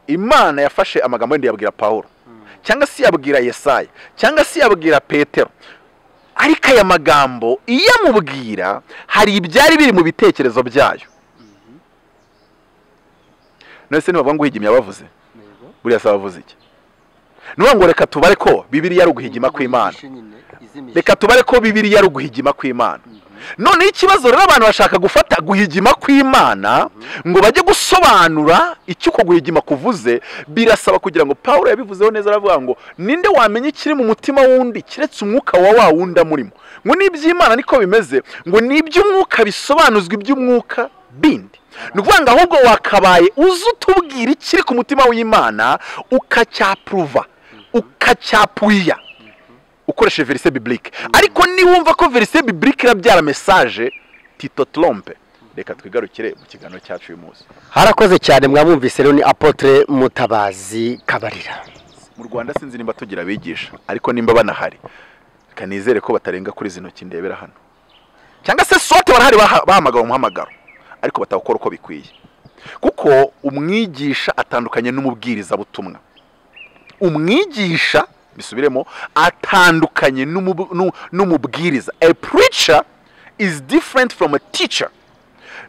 imana yafashe amagambo yenda yabwira paul cyangwa se yabwira yesaya cyangwa se yabwira petero ariko aya magambo iyo amubwira hari ibyari biri mu bitekerezo byayo none se nibavuga ngo uhigimye abavuze buriya se abavuze iki nuvuga ngo reka tubare ko bibiriya ari uguhigima kw'imana reka tubare ko bibiriya ari uguhigima kw'imana noneho ikibazo rero abantu bashaka gufata guhigima kw'imana ngo bajye gusobanura icyo uko guhigima kuvuze birasaba kugira ngo paul yabivuzeho neza aravuga ngo ninde wamenya ikiri mu mutima wundi keretse umwuka wa wa wundi amurimo ngo n'iby'imana niko bimeze ngo n'iby'umwuka bisobanuzwa iby'umwuka bindi ni ukuvuga ngo ahubwo wakabaye uzi utubwira ikiri ku mutima w'imana ukacyapuruva ukacyapuya ukoresheje verise biburike ariko niwumva ko verise biburike irabyara mesaje tito trompe reka twigarukire mu kiganiro cyacu uyu munsi harakoze cyane mwabumvise rero ni apotre mutabazi kabarira mu rwanda sinzi nimba tugira abigisha ariko nimba banahari reka nizere ko batarenga kuri izi ntoki ndebera hano cyangwa se sote barahari bahamagara umuhamagaro ariko batawukora uko bikwiye kuko umwigisha atandukanye n'umubwirizabutumwa umwigisha bisubiremo atandukanye n'umubwiriza a preacher is different from a teacher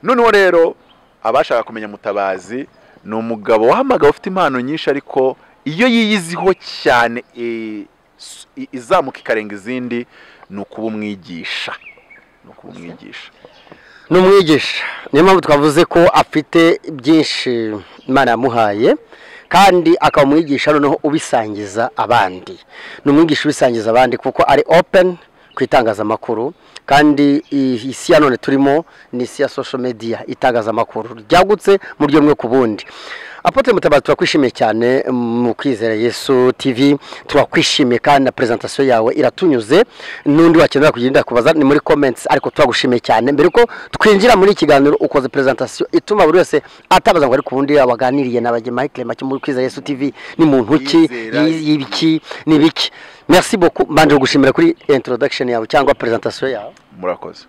noneho rero abashaka kumenya mutabazi ni umugabo wahamagawe ufite impano nyinshi ariko iyo yiyiziho cyane izamuka ikarenga izindi ni ukuba umwigisha ni ukuba umwigisha ni umwigisha niyo mpamvu twavuze ko afite byinshi imana yamuhaye kandi akaba umwigisha noneho ubisangiza abandi ni umwigisha ubisangiza abandi kuko ari open ku itangazamakuru kandi isi ya none turimo ni isi ya social media itangazamakuru ryagutse mu ryo ku bundi apotre mutabazi turakwishimiye cyane mu kwizera yesu tv turakwishimiye kandi na prezentasiyo yawe iratunyuze n'undi wakenera kugenda kubaza ni muri comments ariko turagushimiye cyane mbere ko twinjira muri ikiganiro ukoze prezentasiyo ituma buri wese atabaza ngo ari ku wundi waganiriye na bajye Michael Make muri kwizera yesu tv ni muntu ki y'ibiki ni biki merci beaucoup mbanje gushimira kuri introduction yawe cyangwa presentation yawe murakoze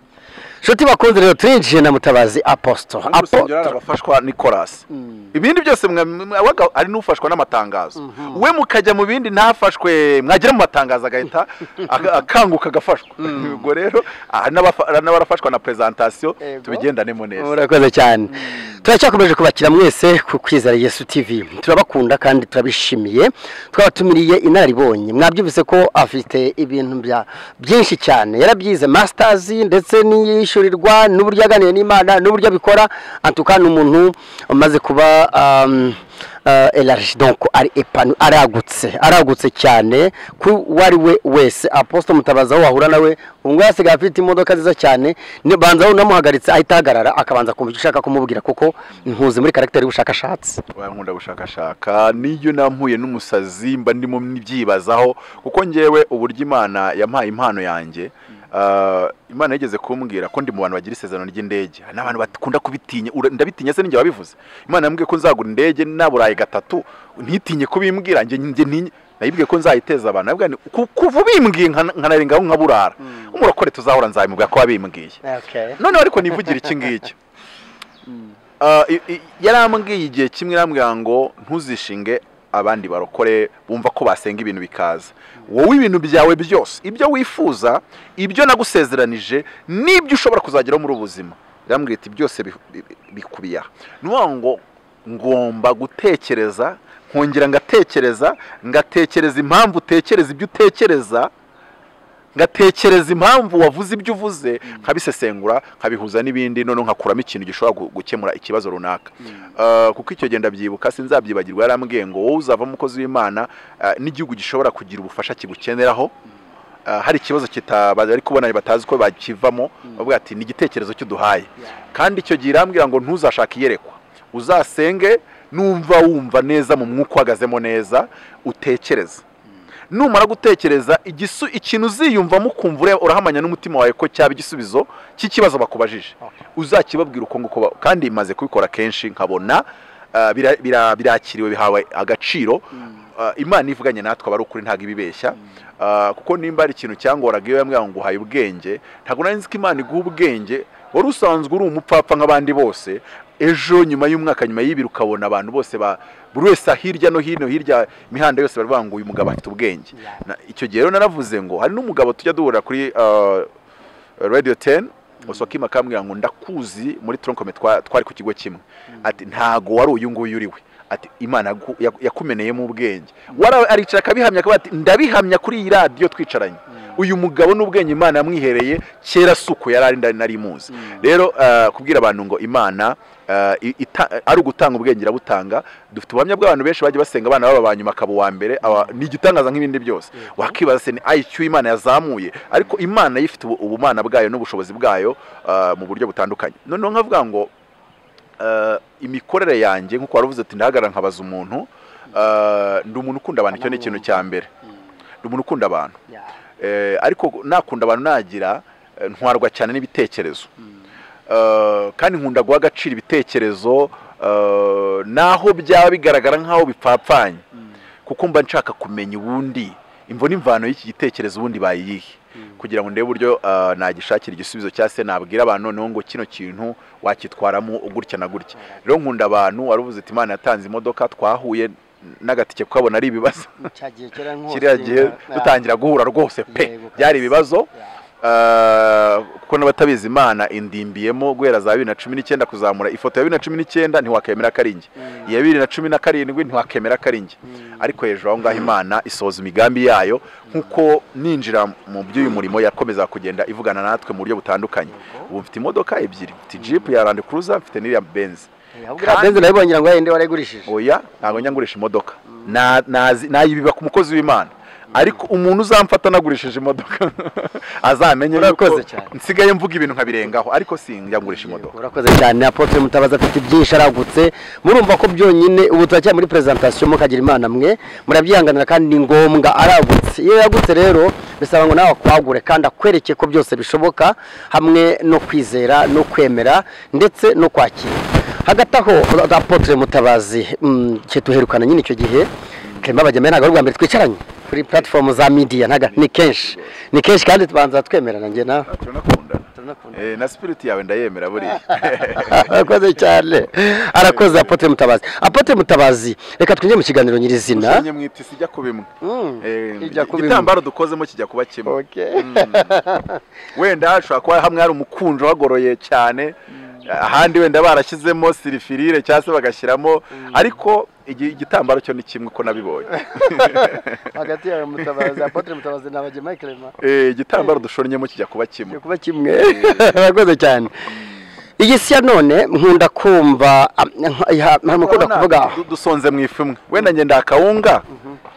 nshuti bakunze rero turinjiye na mutabazi apostle urusengero hari abafashwa nikorasi ibindi byose mwabaga ari n'ufashwa n'amatangazo we mukajya mu bindi ntafashwe mwagera mu matangazo agahita akanguka agafashwa ubwo rero n'abarafashwa na prezentasiyo tubigendanemo neza murakoze cyane turacyakomeje kubakira mwese ku kwizera yesu tv turabakunda kandi turabishimiye twabatumiriye inararibonye mwabyumvise ko afite ibintu byinshi cyane yarabyize masitazi ndetse n'iyishyurirwa n'uburyo aganira n'imana n'uburyo abikora antuka ni umuntu umaze kuba elage donko ari epanu aragutse aragutse cyane ku uwo ari we wese aposita mutabaza aho wahura nawe ubu ngubu yasigaye afite imodoka nziza cyane banza aho unamuhagaritse ahita ahagarara akabanza kumva icyo ushaka kumubwira kuko ntuzi muri karagiteri y'ubushakashatsi nkunda gushakashaka n'iyo nampuye n'umusazi mba ndimo mbyibazaho kuko ngewe uburyo imana yampaye impano yanjye imana yigeze kumbwira ko ndi mu bantu bagira isezerano ry'indege hari n'abantu bakunda kubitinya ndabitinya se n'ingihe wabivuze imana yambwiye ko nzagura indege n'aburayi gatatu ntitinye kubimbwira njye nayibwiye ko nzayiteza abantu kuva ubimbwiye nkanarengaho nkaburara umurakore tuzahora nzabimubwira ko wabimbwiye noneho ariko nivugire iki ngiki yarambwiye igihe kimwe irambwira ngo ntuzishinge abandi barokore bumva ko basenga ibintu bikaza wowe ibintu byawe byose ibyo wifuza ibyo nagusezeranije n'ibyo ushobora kuzageraho muri ubu buzima irambwira iti byose bikubiye aha ni ngo ngomba gutekereza nkongera ngatekereza ngatekereza impamvu utekereza ibyo utekereza ngatekereza impamvu wavuze ibyo uvuze nkabisesengura nkabihuza n'ibindi noneho nkakuramo ikintu gishobora gukemura ikibazo runaka kuko icyo genda byibuka sinzabyibagirwa yarambwiye ngo wowe uzavamo umukozi w'imana n'igihugu gishobora kugira ubufasha kigukeneraho hari ikibazo bari kubona batazi ko bakivamo bavuga ati ni igitekerezo cy'uduhaye kandi icyo gihe irambwira ngo ntuzashake iyerekwa uzasenge numva wumva neza mu mwuka uhagazemo neza utekereze numara gutekereza ikintu uziyumvamo ukumva urahamanya n'umutima wawe ko cyaba igisubizo cy'ikibazo bakubajije uzakibabwira uko nguko kandi imaze kubikora kenshi nkabona ah, bira- bira- birakiriwe bihawe agaciro Ah, imana ivuganye natwe aba ari ukuri ntabwo ibibeshya Ah, kuko nimba hari ikintu cyangoraga iyo yambwira ngo nguhaye ubwenge ntabwo nari nzi ko imana iguha ubwenge wari usanzwe uri umupfapfa nk'abandi bose ejo nyuma y'umwaka nyuma y'ibiri ukabona abantu bose ba buri wese hirya no hino hirya imihanda yose baravuga ngo uyu mugabo afite ubwenge Na- icyo gihe rero naravuze ngo hari n'umugabo tujya duhurira kuri ah, radio 10 Osoka akambwira ngo ndakuzi muri tronkome twa- twari ku kigo kimwe ati ntago wari uyu nguyu uri we ati imana yagu- yaku- yakumeneyemo ubwenge wara aricara akabihamya akavuga ati ndabihamya kuri iyi radiyo twicaranye uyu mugabo n'ubwenge imana yamwihereye kera suku yari ari nari nari muzi rero ah, kubwira abantu ngo imana ah, i- ita- ari ugutanga ubwenge irabutanga dufite ubuhamya bw'abantu benshi bagiye basenga abana baba ba nyuma akaba uwa mbere aba- ni igitangaza nk'ibindi byose wakibaza se ni IQ imana yazamuye ariko imana yifite ubu- ubumana bwayo n'ubushobozi bwayo ah, mu buryo butandukanye noneho nkavuga ngo eh, imikorere yanjye nk'uko wari uvuze ati ndahagarara nkabaza umuntu eh, ndi umuntu ukunda abantu icyo ni ikintu cya mbere ndi umuntu ukunda abantu Eh, ariko nakunda abantu nagira eh, ntwarwa cyane n'ibitekerezo Eh, kandi nkunda guha agaciro ibitekerezo eh, naho byaba bigaragara nk'aho bipfapfanye kuko mba nshaka kumenya ubundi imvo n'imvano y'iki gitekerezo ubundi bayiyihe kugira ngo ndebe uburyo eh, nagishakira igisubizo cyangwa se nabwira abantu noneho ngo kino kintu wakitwaramo gutya na gutya rero nkunda abantu wari uvuze ati imana yatanze imodoka twahuye n'agatike kukabona ari ibibazo cyagiye kera kiriya gihe dutangira guhura rwose pe Yego, byari kabisa. ibibazo Ah, kuko n'abatabizi imana indimbiyemo guhera za bibiri na cumi n'icyenda kuzamura ifoto ya bibiri na cumi n'icyenda ntiwakemera ko ari njye iya bibiri na cumi na karindwi ntiwakemera ko ari njye ariko hejuru aho ngaho imana isohoza imigambi yayo nk'uko ninjira mu by'uyu murimo yakomeza kugenda ivugana natwe mu buryo butandukanye ubu mfite imodoka ebyiri mfite jipu ya rande kuruza mfite n'iriya benzi kandi- benzi nabibonye ngo yende warayigurishije oya ntabwo njya ngurisha imodoka Na- nazi- nayibiba ku mukozi w'imana ariko umuntu uzamfata nagurishije imodoka azamenye Urakoze cyane. nsigaye mvuga ibintu nkabirengaho ariko sinjya ngurisha imodoka urakoze cyane apotre mutabazi afite byinshi aragutse murumva ko byonyine ubu turacyari muri presentation mukagira imana mwe murabyihanganira kandi ni ngombwa aragutse iyo yagutse rero bisaba ngo nawe akwagure kandi akwereke ko byose bishoboka hamwe no kwizera no kwemera ndetse no kwakira hagati aho apotre mutabazi mm, cye tuherukana nyine icyo gihe Clement Bagemeye ntabwo ari ubwa mbere twicaranye kuri platform za media ntaga ni kenshi ni kenshi kandi tubanza twemerana njye nawe turanakundana Eh, na sipiriti yawe ndayemera buriya arakoze cyane arakoze apotre mutabazi apotre mutabazi reka twinjire mu kiganiro nyirizina ushinye mu itisi ijya kuba imwe Mm, Eh, ijya kuba imwe. igitambaro dukozemo kijya kuba kimwe Okay. wenda hashobora kuba hamwe hari umukunjo wagoroye cyane ahandi wenda barashyizemo sirifirire cyangwa se bagashyiramo ariko igi- igitambaro cyo ni kimwe ko nabibonye hagati yawe mutabazi apotre mutabazi na bagema clement Eh, igitambaro dushornyemo kijya kuba kimwe cyo kuba kimwe arakoze cyane igisiya none nkunda kumva am- nka- nka- mukunda Urabona, kuvuga du- dusonze mu ifu imwe wenda njye ndakawunga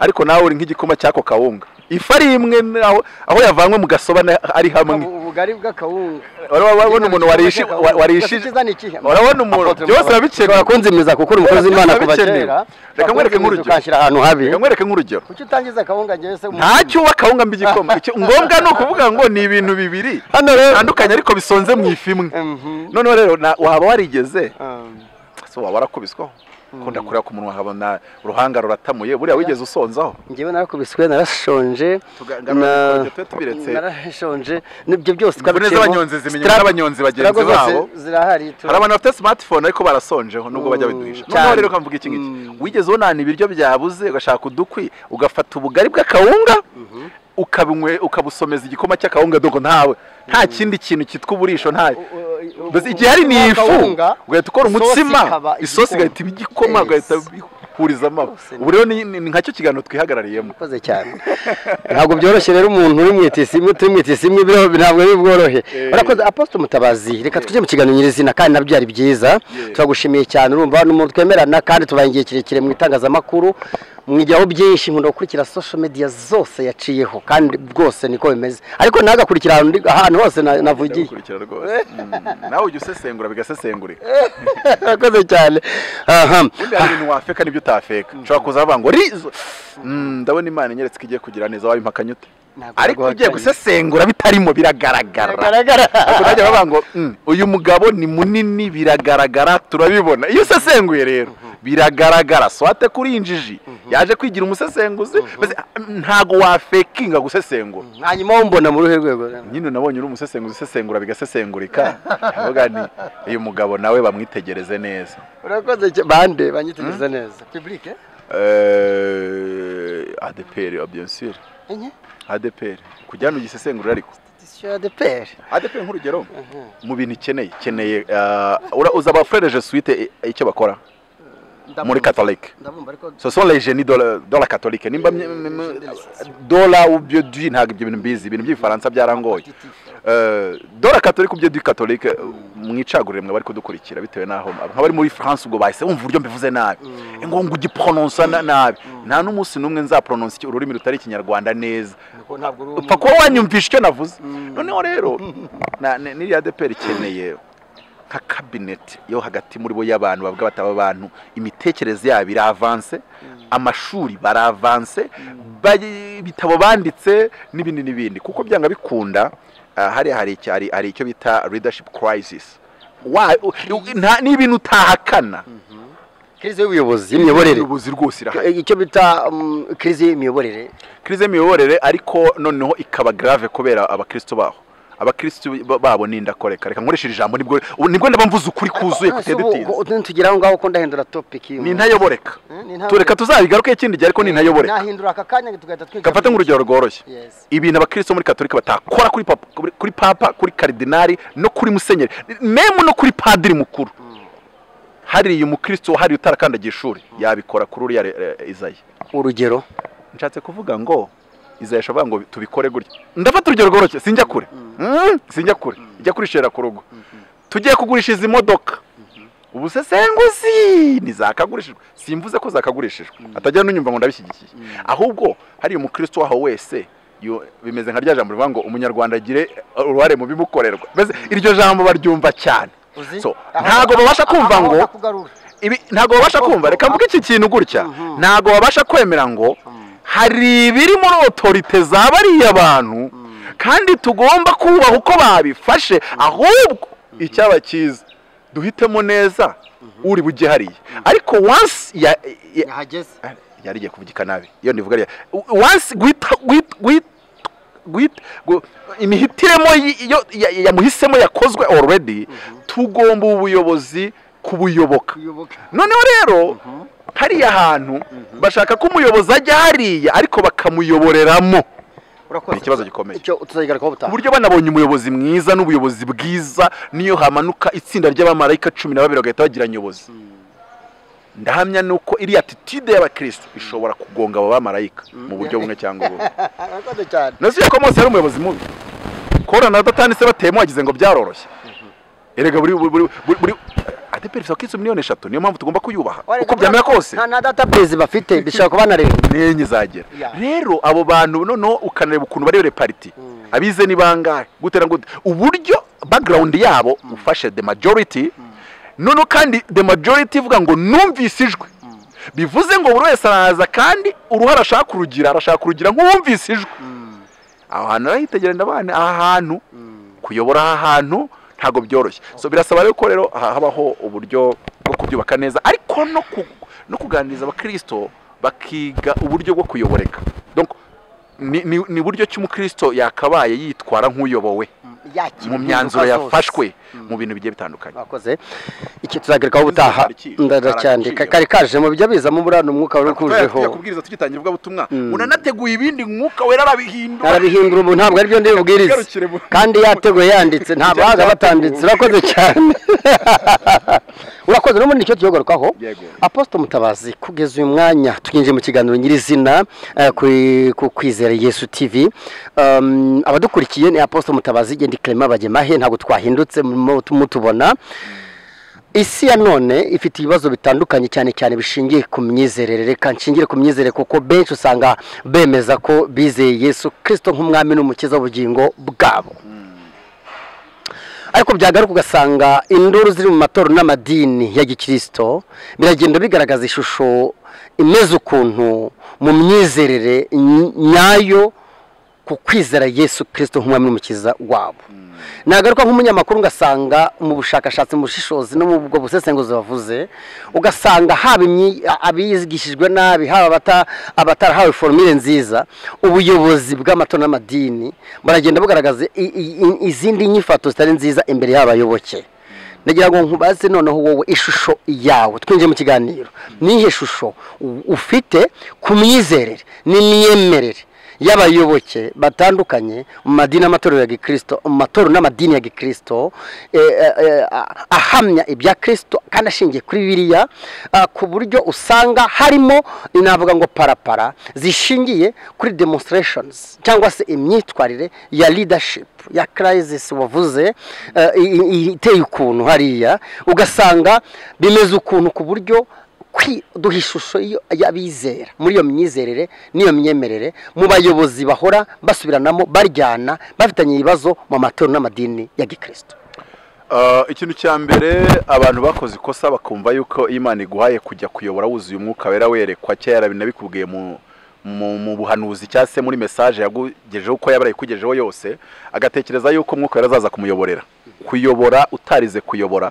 ariko nawe uri nk'igikoma cy'ako kawunga ifu ari imwe n'aho- aho yavanywe mu gasoba na- ari hamwe ubugari bw'akawunga Urabona- urabona umuntu warishe- wa- warishije urabona umuntu byose biba bikenewe kunzimiza kuko uri umukozi w'imana Byose kuva bikenewe. kera Reka nkwereke nk'urugero. ukashyira ahantu habi Reka nkwereke nk'urugero kuki utangiza akawunga njyewe se ntacyo uba kawunga mbi igikoma Icyo- ngombwa ni ukuvuga ngo ni ibintu bibiri hano rero bitandukanye ariko bisonze mu ifu imwe Mhm. noneho rero na- waba warigeze Um, se waba warakubiswaho kunda kureba ku munwa nkabona uruhanga ruratamuye buriya wigeze usonzaho njyewe narakubiswe narashonje na- tugarura tube tubiretse narashonje nibyo byose imvune twabiciyemo. z'abanyonzi zimenywa Stra- n'abanyonzi bagenzi strago zose babo zirahari tu- hari abantu bafite smartphone ariko barasonjeho nubwo bajya Mm, baduhisha cyane. noneho rero ukamvuga iki ngiki Mm. wigeze unana ibiryo byabuze ugashaka udukwi ugafata ubugari bw'akawunga ukabinywe ukabusomeza igikoma cy'akawunga doko ntawe nta kindi kintu cyitwa uburisho ntayo U- u- mbese igihe hari ni ifu akawunga, ugahita ukora isosi umutsima ikaba isosi igikoma. igahita iba igikoma Yes. ugahita bihurizamo Rwose ni- ubu rero ni ni nkacyo kiganiro twihagarariyemo Urakoze cyane ntabwo byoroshye rero umuntu uri mu itisi imwe turi mu itisi imwe biriho ntabwo bibworohe Eh. urakoze aposto mutabazi reka tujye mu kiganiro nyirizina kandi nabyo ari byiza Yeah. turagushimiye cyane urumva ni umuntu twemerana kandi tubaye igihe kirekire mu itangazamakuru mwigiraho byinshi nkunda gukurikira social media zose yaciyeho kandi rwose niko bimeze ariko ntagakurikira ahantu ndi- ahantu hose na- navugiye ndagukurikira rwose Mm. nawe ujya usesengura bigasesengurika urakoze cyane aha ubundi hari ibintu wafeka n'ibyo utafeka ushobora kuza bavuga ngo rizo Mm, ndabona imana inyeretse ko igiye kugira neza wabimpakanye ute Ntabwo ariko naguhakanye. ugiye gusesengura bitarimo biragaragara Biragaragara. Ariko najya bavuga ngo "Mm, uyu mugabo ni munini biragaragara turabibona iyo usesenguye rero biragaragara swate kuri iyi njiji yaje kwigira umusesenguzi mbese ntago wafekinga gusesengura hanyuma wo mbona mu ruhe rwego nyine nabonye uri umusesenguzi usesengura bigasesengurika ndavuga nti uyu mugabo nawe bamwitegereze neza urakoze cyane bande banyitegereza neza pibulike Eh, adeperi bien sûr enye adeperi kujyana ugisesengura ariko sitisiyo ya deperi adeperi nk'urugero mu bintu ukeneye ukeneye eh, ura- uza abafurereje suite eh, icyo bakora muri catholic ndabumva ariko ce sont les génies de la, de la catholique nimba mye- mye- mye- dola ubyo du ntabwo ibyo bintu mbizi ibintu by'ibifaransa byarangoye Eh, dola catholique ubyo du catholique eh, mwicagurire mwe bari kudukurikira bitewe n'aho nk'abari muri france ubwo bahise wumva uburyo mbivuze nabi ngo ngo ugipronounsa na- nabi nta n'umunsi n'umwe nzapronounsa iki- ururimi rutari ikinyarwanda neza nuko ntabwo uri upfa kuba wanyumvisha icyo navuze Mm. noneho rero na- ni- n'iriya deperi ikeneye nka kabineti yo hagati muri bo y'abantu bavuga bataba abantu imitekerereze yabo iravanse amashuri baravanse bayi- ibitabo banditse n'ibindi n'ibindi kuko byanga bikunda ah, hariya hari icyo- hari- hari icyo bita leadership crisis Wa- u- u- nta- ni ibintu utahakana kirize y'ubuyobozi imiyoborere ubuyobozi rwose irahari icyo bita mm, kirize y'imiyoborere krize y'imiyoborere ariko noneho ikaba grave kubera abakristo baho abakristo ba- babo ni indakoreka reka nkoresheje ijambo nibwo ubu- nibwo ndaba mvuze ukuri kuzuye kutedutinze tugera aho ngaho ko ndahindura topiki ni intayoboreka tureka tuzabigaruke ikindi gihe ariko ni intayoboreka nahindura aka kanya tugahita twiga gafate nk'urugero rworoshye Yes. ibintu abakristo muri katolika batakora kuri papa kuri- kuri papa kuri karidinari no kuri musenyeri memu no kuri padiri mukuru hariya umukristo hariya utarakandagiye ishuri yabikora kuri uriya re- re- izaya urugero nshatse kuvuga ngo izayasha avuga ngo tubikore gutya ndafata urugero rworoshye sinjya kure Mm, sinjya kure ijya kurishera ku rugo tugiye kugurisha izi modoka ubusesenguzi ntizakagurishijwe simvuze ko zakagurishijwe atajya n'unyumva ngo ndabishyigikiye ahubwo hari umukristo waho wese yo- bimeze nka rya jambo rivuga ngo umunyarwanda agire uruhare mu bimukorerwa mbese iryo jambo baryumva cyane Uzi? So, Aho- ntago babasha aho- kumva aho ngo- bakugarura. ibi ntabwo babasha kumva reka mvuge iki kintu gutya ntabwo babasha kwemera ngo hari ibiri muri otorite za bariya bantu kandi tugomba kubaha uko babifashe ahubwo icyaba cyiza duhitemo neza uri bujye hariya ariko once ya- ya- yahageze yari igiye kuvugika nabi iyo ndivuga ariya once guhita guhita guhita gu- imihitiremo y- yo- ya- yamuhisemo yakozwe already tugomba ubuyobozi kubuyoboka kuyoboka noneho rero hariya hantu bashaka ko umuyobozi ajya hariya ariko bakamuyoboreramo urakoze Ni ikibazo gikomeye. icyo tuzayigarukaho ku butaha buryo banabonye umuyobozi mwiza n'ubuyobozi bwiza niyo hamanuka itsinda ry'abamarayika cumi na babiri bagahita bagira nyobozi ndahamya ni uko iriya atitude y'abakristo ishobora kugonga abo bamarayika mu buryo bumwe cyangwa ubundi urakoze cyane nasubiye ko mose yari umuyobozi mubi korona na datani se bateyemo wagize ngo byaroroshye erega buri buri buri buri adeperi isoko y'inzu miliyoni eshatu niyo mpamvu tugomba kuyubaha uko byamera kose nta na data base bafite bishobora kuba na leta nenye zagera Yeah. rero abo bantu noneho ukanareba ukuntu barebere pariti Mm. abize ni bangahe gutera gute uburyo background yabo ufashe the majority noneho kandi the majority ivuga ngo numvise ijwi bivuze ngo buri wese araza kandi uruhare ashaka kurugira arashaka kurugira nk'uwumvise ijwi aho hantu arahitegera ndabana aha hantu kuyobora aha hantu ntabwo byoroshye so birasaba rero ko rero ha- habaho uburyo bwo kubyubaka neza ariko no ku- no kuganiriza abakristo bakiga uburyo bwo kuyoboreka Donc, ni- ni ni buryo ki umukristo yakabaye yitwara nk'uyobowe yakira mu myanzuro impinduka zose. yafashwe mu bintu bigiye bitandukanye mwakoze iki tuzagerekaho ubutaha Karaciro. ndacyandika Karaciro. kari kajemo bijya bizamo buriya umwuka wari tujya ukujeho kubwiriza tugitangira ivuga butumwa unanateguye ibindi mwuka wera arabihindura arabihindura umuntu ntabwo aribyo ndi bubwirize Garukire mu- kandi yateguye yanditse nta Ibyo bahaga byateguwe. batambitse urakoze cyane urakoze n'ubundi nicyo tuyogarukaho Yego. aposite mutabazi kugeza uyu mwanya tunyinjiye mu kiganiro nyirizina eh, kuri- ku kwizera yesu tv Um, abadukurikiye ni aposite mutabazi genda ikirema bagemahe ntabwo twahindutse murimo mutubona isi ya none ifite ibibazo bitandukanye cyane cyane bishingiye ku myizerere reka nshingire ku myizerere kuko benshi usanga bemeza ko bizeye yesu kirisito nk'umwami n'umukiza w'ubugingo bwabo ariko byagaruka ugasanga induru ziri mu matorero n'amadini ya gikirisito biragenda bigaragaza ishusho imeze ukuntu mu myizerere ny- nyayo ku kwizera yesu kirisito nk'umwami n'umukiza wabo nagaruka nk'umunyamakuru ugasanga mu bushakashatsi mu bushishozi no mu bwo busesenguzi bavuze ugasanga haba imyi- abigishijwe nabi haba abata- abatarahawe forumire nziza ubuyobozi bw'amatora n'amadini baragenda bugaragaza i- i- i- izindi nyifato zitari nziza imbere y'abayoboke ndagira ngo nkubaze noneho wowe ishusho yawe twinjiye mu kiganiro nihe shusho u- ufite ku myizerere n'imyemerere y'abayoboke batandukanye mu madini n'amatorero ya gikirisito mu matorero n'amadini ya gikirisito eh, eh, eh, a- ahamya ibya kirisito kandi ashingiye kuri biriya ah, ku buryo usanga harimo navuga ngo parapara zishingiye kuri demonstrations cyangwa se imyitwarire ya leadership ya crisis wavuze eh, i- i- iteye ukuntu hariya ugasanga bimeze ukuntu ku buryo kwi- duha ishusho iyo- y'abizera muri iyo myizerere n'iyo myemerere mu bayobozi bahora basubiranamo baryana bafitanye ibibazo mu matorero n'amadini ya gikristo Ah, ikintu cya mbere abantu bakoze ikosa bakumva yuko iyo imana iguhaye kujya kuyobora wuzuye umwuka wera werekwa kera binabikubwiye mu mu, mu buhanuzi cyangwa se muri mesaje yakugejeho uko yaba yayikugejeho yose agatekereza yuko umwuka wera azaza kumuyoborera kuyobora utarize kuyobora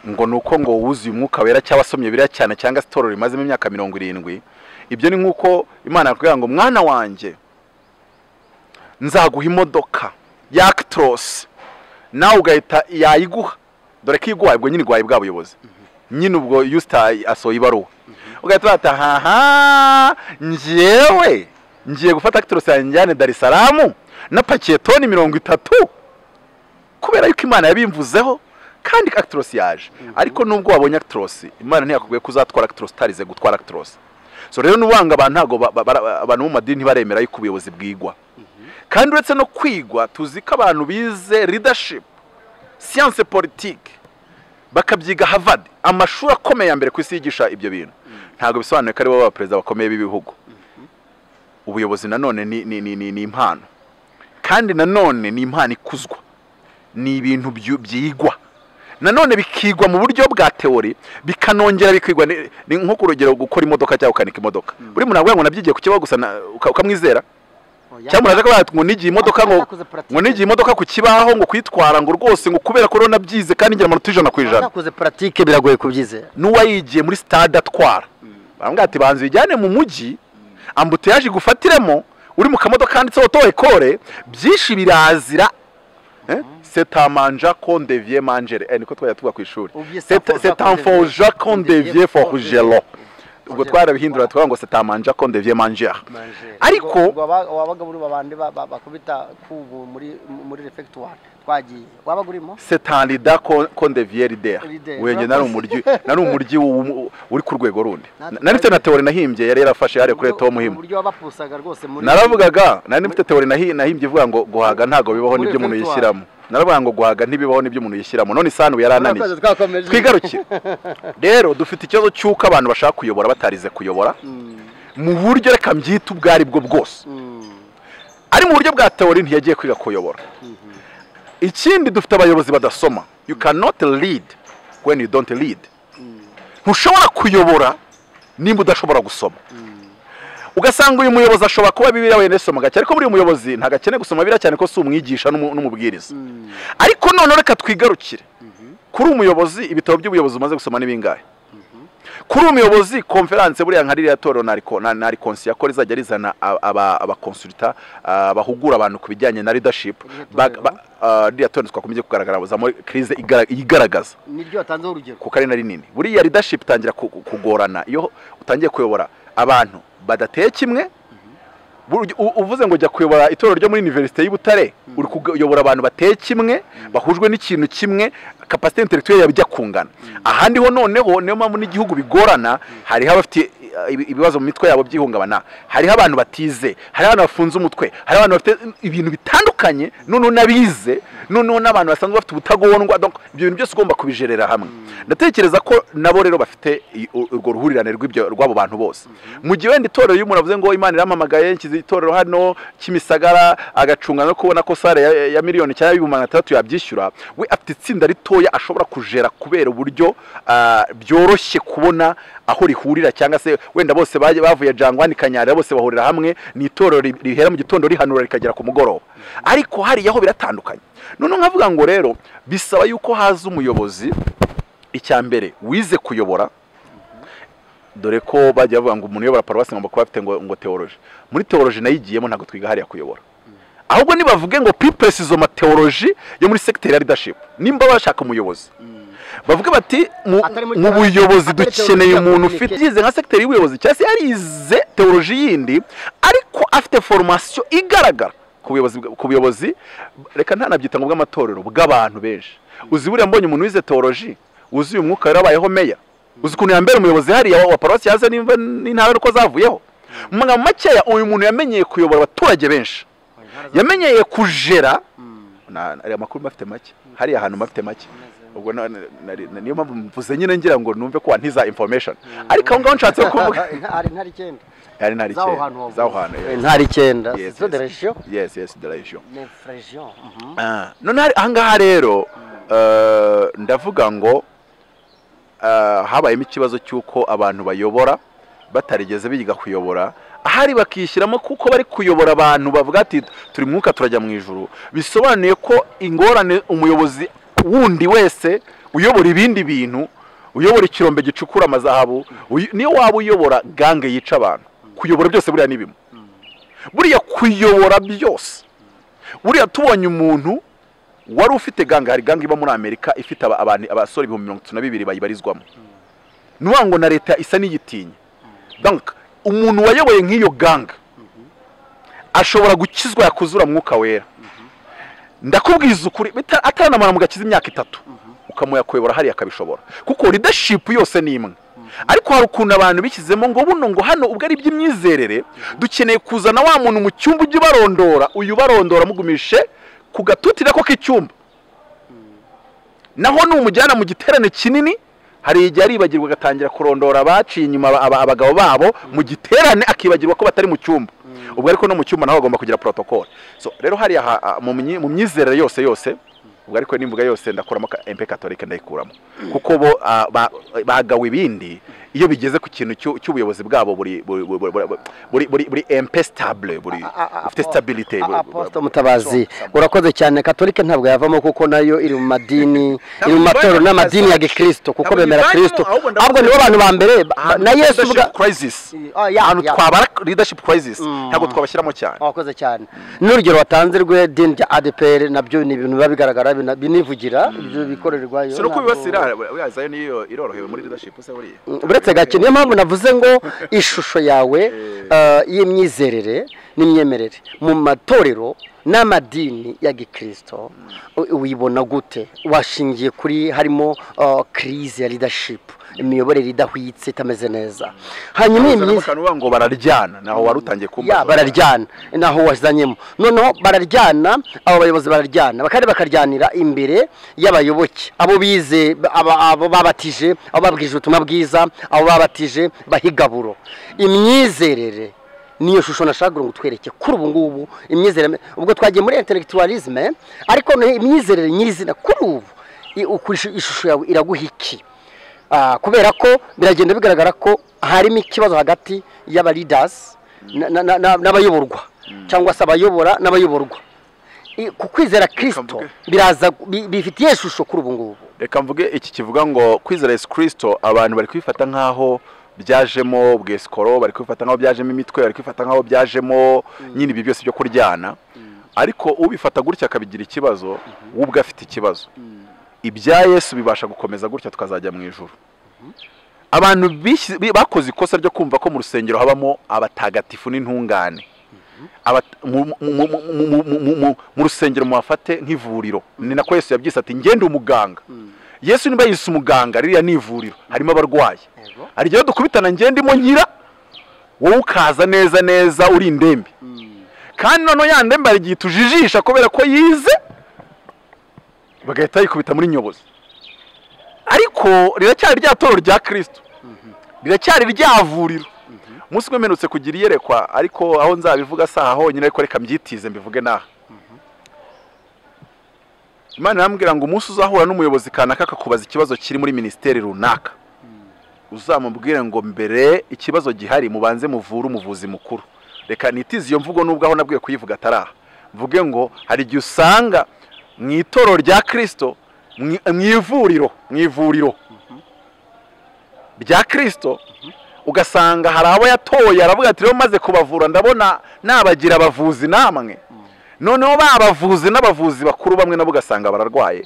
ngo ni uko ngo wuzuye umwuka wera cyangwa asomye biriya cyane cyangwa se itorero rimazemo imyaka mirongo irindwi ibyo ni nk'uko imana yakubwira ngo mwana wanjye nzaguha imodoka ya akitorose nawe ugahita yayiguha dore ko iguhaye ubwo nyine iguhaye bwa buyobozi nyine ubwo yusita asohoye ibaruwa ugahita wata haha ngewe ngiye gufata akitorose yanjyane darisaramu napakiye toni mirongo itatu kubera yuko imana yabimvuzeho kandi akitorose yaje ariko nubwo wabonye akitorose imana ntiyakubwiye ko uzatwara akitorose utarize gutwara akitorose so rero n'ubanga abantu ntabwo ba- ba- bara- abantu bo mu madini ntibaremera yuko ubuyobozi bwigwa kandi uretse no kwigwa tuzi ko abantu bize leadership siyanse politike bakabyiga Harvard amashuri akomeye ya mbere ku isi yigisha ibyo bintu ntabwo bisobanuye ko ari bo abaperezida bakomeye b'ibihugu ubuyobozi nanone ni, ni, ni, ni, ni impano kandi nanone ni impano ikuzwa ni ibintu byu- byigwa nanone bikigwa mu buryo bwa teori bikanongera bikigwa ni ni nko ku rugero gukora imodoka cyangwa ukanika imodoka buri muntu aravuga ngo nabyigiye ku kibaho gusa na- uka- ukamwizera cyangwa muraje ko bati ngo nigiye imodoka ngo Yakoze pratique. ngo nigiye imodoka ku kibaho ngo kuyitwara ngo rwose ngo kubera ko rero nabyize kandi ngira amanota ijana ku ijana bakoze paratike biragoye kubyizera n'uwayigiye muri stade atwara bambwira ati banza uyijyane mu mujyi ambutiyaje igufatiremo uri mu kamodoka kanditseho to ekore byinshi birazira Eh? C'est un manja qu'on devient mangere Eh, niko twajya tuvuga ku ishuri Oubliez ça, C'est- forja c'est qu'on un forja devient- qu'on devient forgero ubwo Forgeron. twarabihindura tukavuga ngo c'est un manja qu'on devient mangere Ariko- wabaga muri babandi bakubita kubu muri muri refegitwari twagiye wabaga urimo c'est un leader qu'on qu'on devient leader Leader. wewe nari umuryi nari umuryi wu- uri ku rwego rundi Natwe nari mfite na teori nahimbye yari yarafashe yari kuri Uburyo- leta wo muhima uburyo wabapusaga rwose muri naravugaga nari mfite teori nahi- nahimbye ivuga ngo guhaga ntabwo bibaho Muri n'ibyo umuntu repertoire. yishyiramo naravuga ngo guhaga ntibibaho n'ibyo umuntu yishyiramo none isanu yarananiye Twakoze, twakomeje. twigarukire rero dufite ikibazo cy'uko abantu bashaka kuyobora batarize kuyobora Mm, mu buryo reka mbyite ubwo ari bwo bwose mm, ari mu buryo bwa teori ntiyagiye kwiga kuyobora ikindi dufite abayobozi badasoma you cannot lead when you don't lead ntushobora kuyobora nimba udashobora gusoma ugasanga uyu muyobozi ashobora kuba bibiriya wenda asoma gake ariko buriya umuyobozi ntabwo akeneye gusoma bibiriya cyane ko si umwigisha n'umu- n'umubwiriza mm. ariko noneho reka twigarukire kuri umuyobozi ibitabo by'ubuyobozi umaze gusoma ni bingahe kuri umuyobozi konferanse buriya nka ririya torero na riko- na- na rikonsi yakora izajya rizana a- aba- abakonsulita a, bahugura abantu ku bijyanye na leadership Ririya ba- torero? ba- a, ririya torero twakomeje kugaragara buzamo krize igara- iyigaragaza niryo watanzeho urugero kuko ari na rinini buriya leadership itangira ku- ku- kugorana iyo utangiye kuyobora abantu badateye kimwe Burya u- uvuze ngo jya kuyobora itorero ryo muri universite y'I Butare uri kuyobora abantu bateye kimwe bahujwe n'ikintu kimwe capacity intellectuelle yabijya kungana ahandi ho noneho niyo mpamvu n'igihugu bigorana hariho abafite eh, ibi- ibibazo mu mitwe yabo by'ihungabana hariho abantu batize hariho abantu bafunze umutwe hariho abantu bafite ibintu bitandukanye noneho n'abize noneho n'abantu basanzwe bafite ubutagondwa donc ibyo bintu byose ugomba kubijerera hamwe ndatekereza ko nabo rero bafite i- u- urwo ruhurirane rw'ibyo rw'abo bantu bose mu gihe wenda itorero iyo umuntu avuze ngo imana irampamagaye nshyize itorero hano kimisagara agacunga no kubona ko sare ya, ya miliyoni cyangwa y'ibihumbi magana atandatu yabyishyura we afite itsinda ritoya ashobora kujera kubera uburyo ah, byoroshye kubona aho rihurira cyangwa se wenda bose baje- bavuye jangwani kanyarira bose bahurira hamwe ni itorero ri- rihera mu gitondo rihanura rikagera ku mugoroba ariko hariya ho biratandukanye noneho nkavuga ngo rero bisaba yuko haza umuyobozi icya mbere wize kuyobora dore ko bajya bavuga ngo umuntu uyobora paruwasi ngomba kuba afite ngo, ngo teoloji muri teoloji nayigiyemo ntabwo twiga hariya kuyobora ahubwo nibavuge ngo piperesizo mateoloji yo muri segiteri ya leadership nimba bashaka umuyobozi bavuge bati mu, Atari muri mu teoloji- buyobozi atari dukeneye teoloji, umuntu communication. ufite yize nka segiteri y'ubuyobozi cyangwa se yarize teoloji yindi ariko afite formasiyo igaragara ku buyobozi bwa- ku buyobozi reka ntanabyita ngo bw'amatorero bw'abantu benshi uzi buriya mbonye umuntu wize teoloji uzi uyu mwuka yari abayeho meya uzi ukuntu yambera umuyobozi hariya wa paruwasi yaze n'imva- n'intara n'uko zavuyeho mu magambo makeya uyu muntu yamenyeye kuyobora abaturage benshi yamenyeye kujera na- na- amakuru mba afite make hariya hantu mba afite make ubwo na- na- na- niyo mpamvu mvuze nyine ngira ngo numve ko wantiza information ariko aho ngaho nshatse kuvuga ari ntari icyenda ari ntari z'aho kera hantu wavuze. z'aho hantu yes. ntari icyenda Yes, zo yes. de regiyo yes yes the ratio ni feregiyo Ah, none hari- ahangaha rero eh, ndavuga ngo eh, habayemo ikibazo cy'uko abantu bayobora batarigeze biga kuyobora ahari bakishyiramo kuko bari kuyobora abantu bavuga ati turi mu mwuka turajya mu ijuru bisobanuye ko ingorane umuyobozi wundi wese uyobora ibindi bintu uyobora ikirombe gicukura amazahabu uyu- niyo waba uyobora gange yica abantu kuyobora byose buriya ni bimwe buriya kuyobora byose buriya tubonye umuntu wari ufite ganga hari ganga iba muri amerika ifite aba- abantu abasore ibihumbi mirongo itatu na bibiri bayibarizwamo ni ukuvuga ngo na leta isa n'iyitinya Donc, umuntu wayoboye nk'iyo ganga ashobora gukizwa yakuzura mwuka wera ndakubwiza ukuri bita- ataranamara mugakiza imyaka itatu ukamuha kuyobora hariya akabishobora kuko leadership yose ni imwe ariko hari ukuntu abantu bishyizemo ngo buno ngo hano ubwo ari iby'imyizerere dukeneye kuzana wa muntu mu cyumba ujya ubarondora uyu ubarondora mugumishe ku gatutira ko k'icyumba naho numujyana mu giterane kinini hari igihe aribagirwa agatangira kurondora abaciye inyuma aba- aba- abagabo babo mu giterane akibagirwa ko batari mu cyumba ubwo ariko no mu cyumba naho bagomba kugira protocole so rero hariya ha- ha- mu myi- mu myizerere yose yose ubwo ariko n'imvuga yose ndakuramo ka- empe katolika ndayikuramo kuko bo ah, ba- bagawe ibindi iyo bigeze ku kintu cy'u- cy'ubuyobozi bwabo buri buri buri- buri- buri- buri- buri empe stabile buri ufite stabilite buri- aposita mutabazi urakoze cyane katolika ntabwo yavamo kuko nayo iri mu madini iri mu Ntabwo matorero ivanamo, n'amadini ya gikristo kuko ntabwo bemera ivanamo, kirisito ahubwo ndavuga- ahubwo nibo bantu ba mbere ba- ahantu na yesu leadership ubwa crisis Ah, ya, ahantu ya. twabara leadership crisis Mm. ntabwo twabashyiramo cyane wakoze cyane n'urugero watanze rwe dini rya adeperi nabyo ni ibintu biba bigaragara bina- binivugira ibyo bikorerwayo si no ntabwo- kubibasira buriya zayo niyo irorohewe muri leadership se buriya uretse gake niyo mpamvu navuze ngo ishusho yawe eh, y'imyizerere n'imyemerere mu matorero n'amadini ya gikirisito u- uyibona gute washingiye kuri harimo eh, crise ya leadership imiyoborere idahwitse itameze neza hanyuma iyi myize bakantu ngo bararyana naho wari utangiye kumbaza ya bararyana naho wazanyemo noneho bararyana abo bayobozi bararyana bakari bakaryanira imbere y'abayoboke abo bize aba- abo babatije abo babwije ubutumwa bwiza abo babatije bahigaburo imyizerere niyo shusho nashakaga ngo twereke kuri ubu ngubu imyizerere ubwo twagiye muri intellectualisme ariko noneho imyizerere nyirizina kuri ubu i- ukuri- ishusho yawe iraguha iki Ah, kubera ko biragenda bigaragara ko harimo ikibazo hagati y'aba leaders na- na- na- na- n'abayoborwa cyangwa se abayobora n'abayoborwa I- ku kwizera kirisito mvuge. biraza bi- bifitiye ishusho kuri ubu ngubu reka mvuge iki kivuga ngo kwizera yesu kirisito abantu bari kwifata nk'aho byajemo bwesikoro bari kwifata nk'aho byajemo imitwe bari kwifata nk'aho byajemo nyine ibi byose byo kuryana ariko ubifata gutya akabigira ikibazo we ubwe afite ikibazo ibya yesu bibasha gukomeza gutya tukazajya mu ijuru abantu bishyi- bi- bakoze ikosa ryo kumva ko mu rusengero habamo abatagatifu n'intungane Abat- mu- mu- mu- mu- mu- mu- mu- mu- mu rusengero muhafate nk'ivuriro ni nako yesu yabyise ati ngende umuganga yesu niba yise umuganga ririya ni ivuriro harimo abarwayi Yego. hari igihe dukubitana ngendimo nkira wowe ukaza neza neza uri indembe kandi noneho ya ndembe hari igihe tujijisha kubera ko yize bagahita yikubita muri nyobozi ariko riracyari rya toro rya kirisito riracyari rya vuriro umunsi umwe mperutse kugira iyerekwa ariko aho nzabivuga si aha honyine ariko reka mbyitize mbivuge n'aha imana irambwira ngo umunsi uzahura n'umuyobozi kanaka akakubaza ikibazo kiri muri minisiteri runaka uzamubwire ngo mbere ikibazo gihari mubanze muvure umuvuzi mukuru reka nitize iyo mvugo nubwo aho nabwiye kuyivuga ataraha mvuge ngo hari igihe usanga mu itorero rya kirisito mu ivuriro mu ivuriro rya kirisito ugasanga hari abo yatoye aravuga ati rero maze kubavura ndabona nabagira abavuzi namwe noneho babavuzi n'abavuzi bakuru bamwe nabo ugasanga bararwaye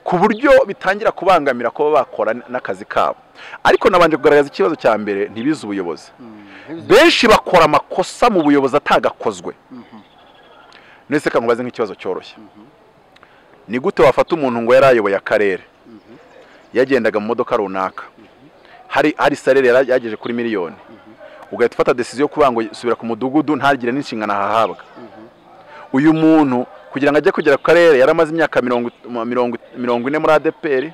ku buryo bitangira kubangamira kuba bakora n'akazi kabo ariko nabanje kugaragaza ikibazo cya mbere ntibize ubuyobozi benshi bakora amakosa mu buyobozi atagakozwe ndetse nkubaze nk'ikibazo cyoroshye ni gute wafata umuntu ngo yari ayoboye akarere yagendaga mu modoka runaka hari hari salere yagejeje kuri miliyoni ugahita ufata desiziyo yo kuvuga ngo subira ku mudugudu ntagire n'inshingano ahahabwa uyu muntu kugira ngo ajye kugera ku karere yaramaze imyaka mirongo ine muri adpr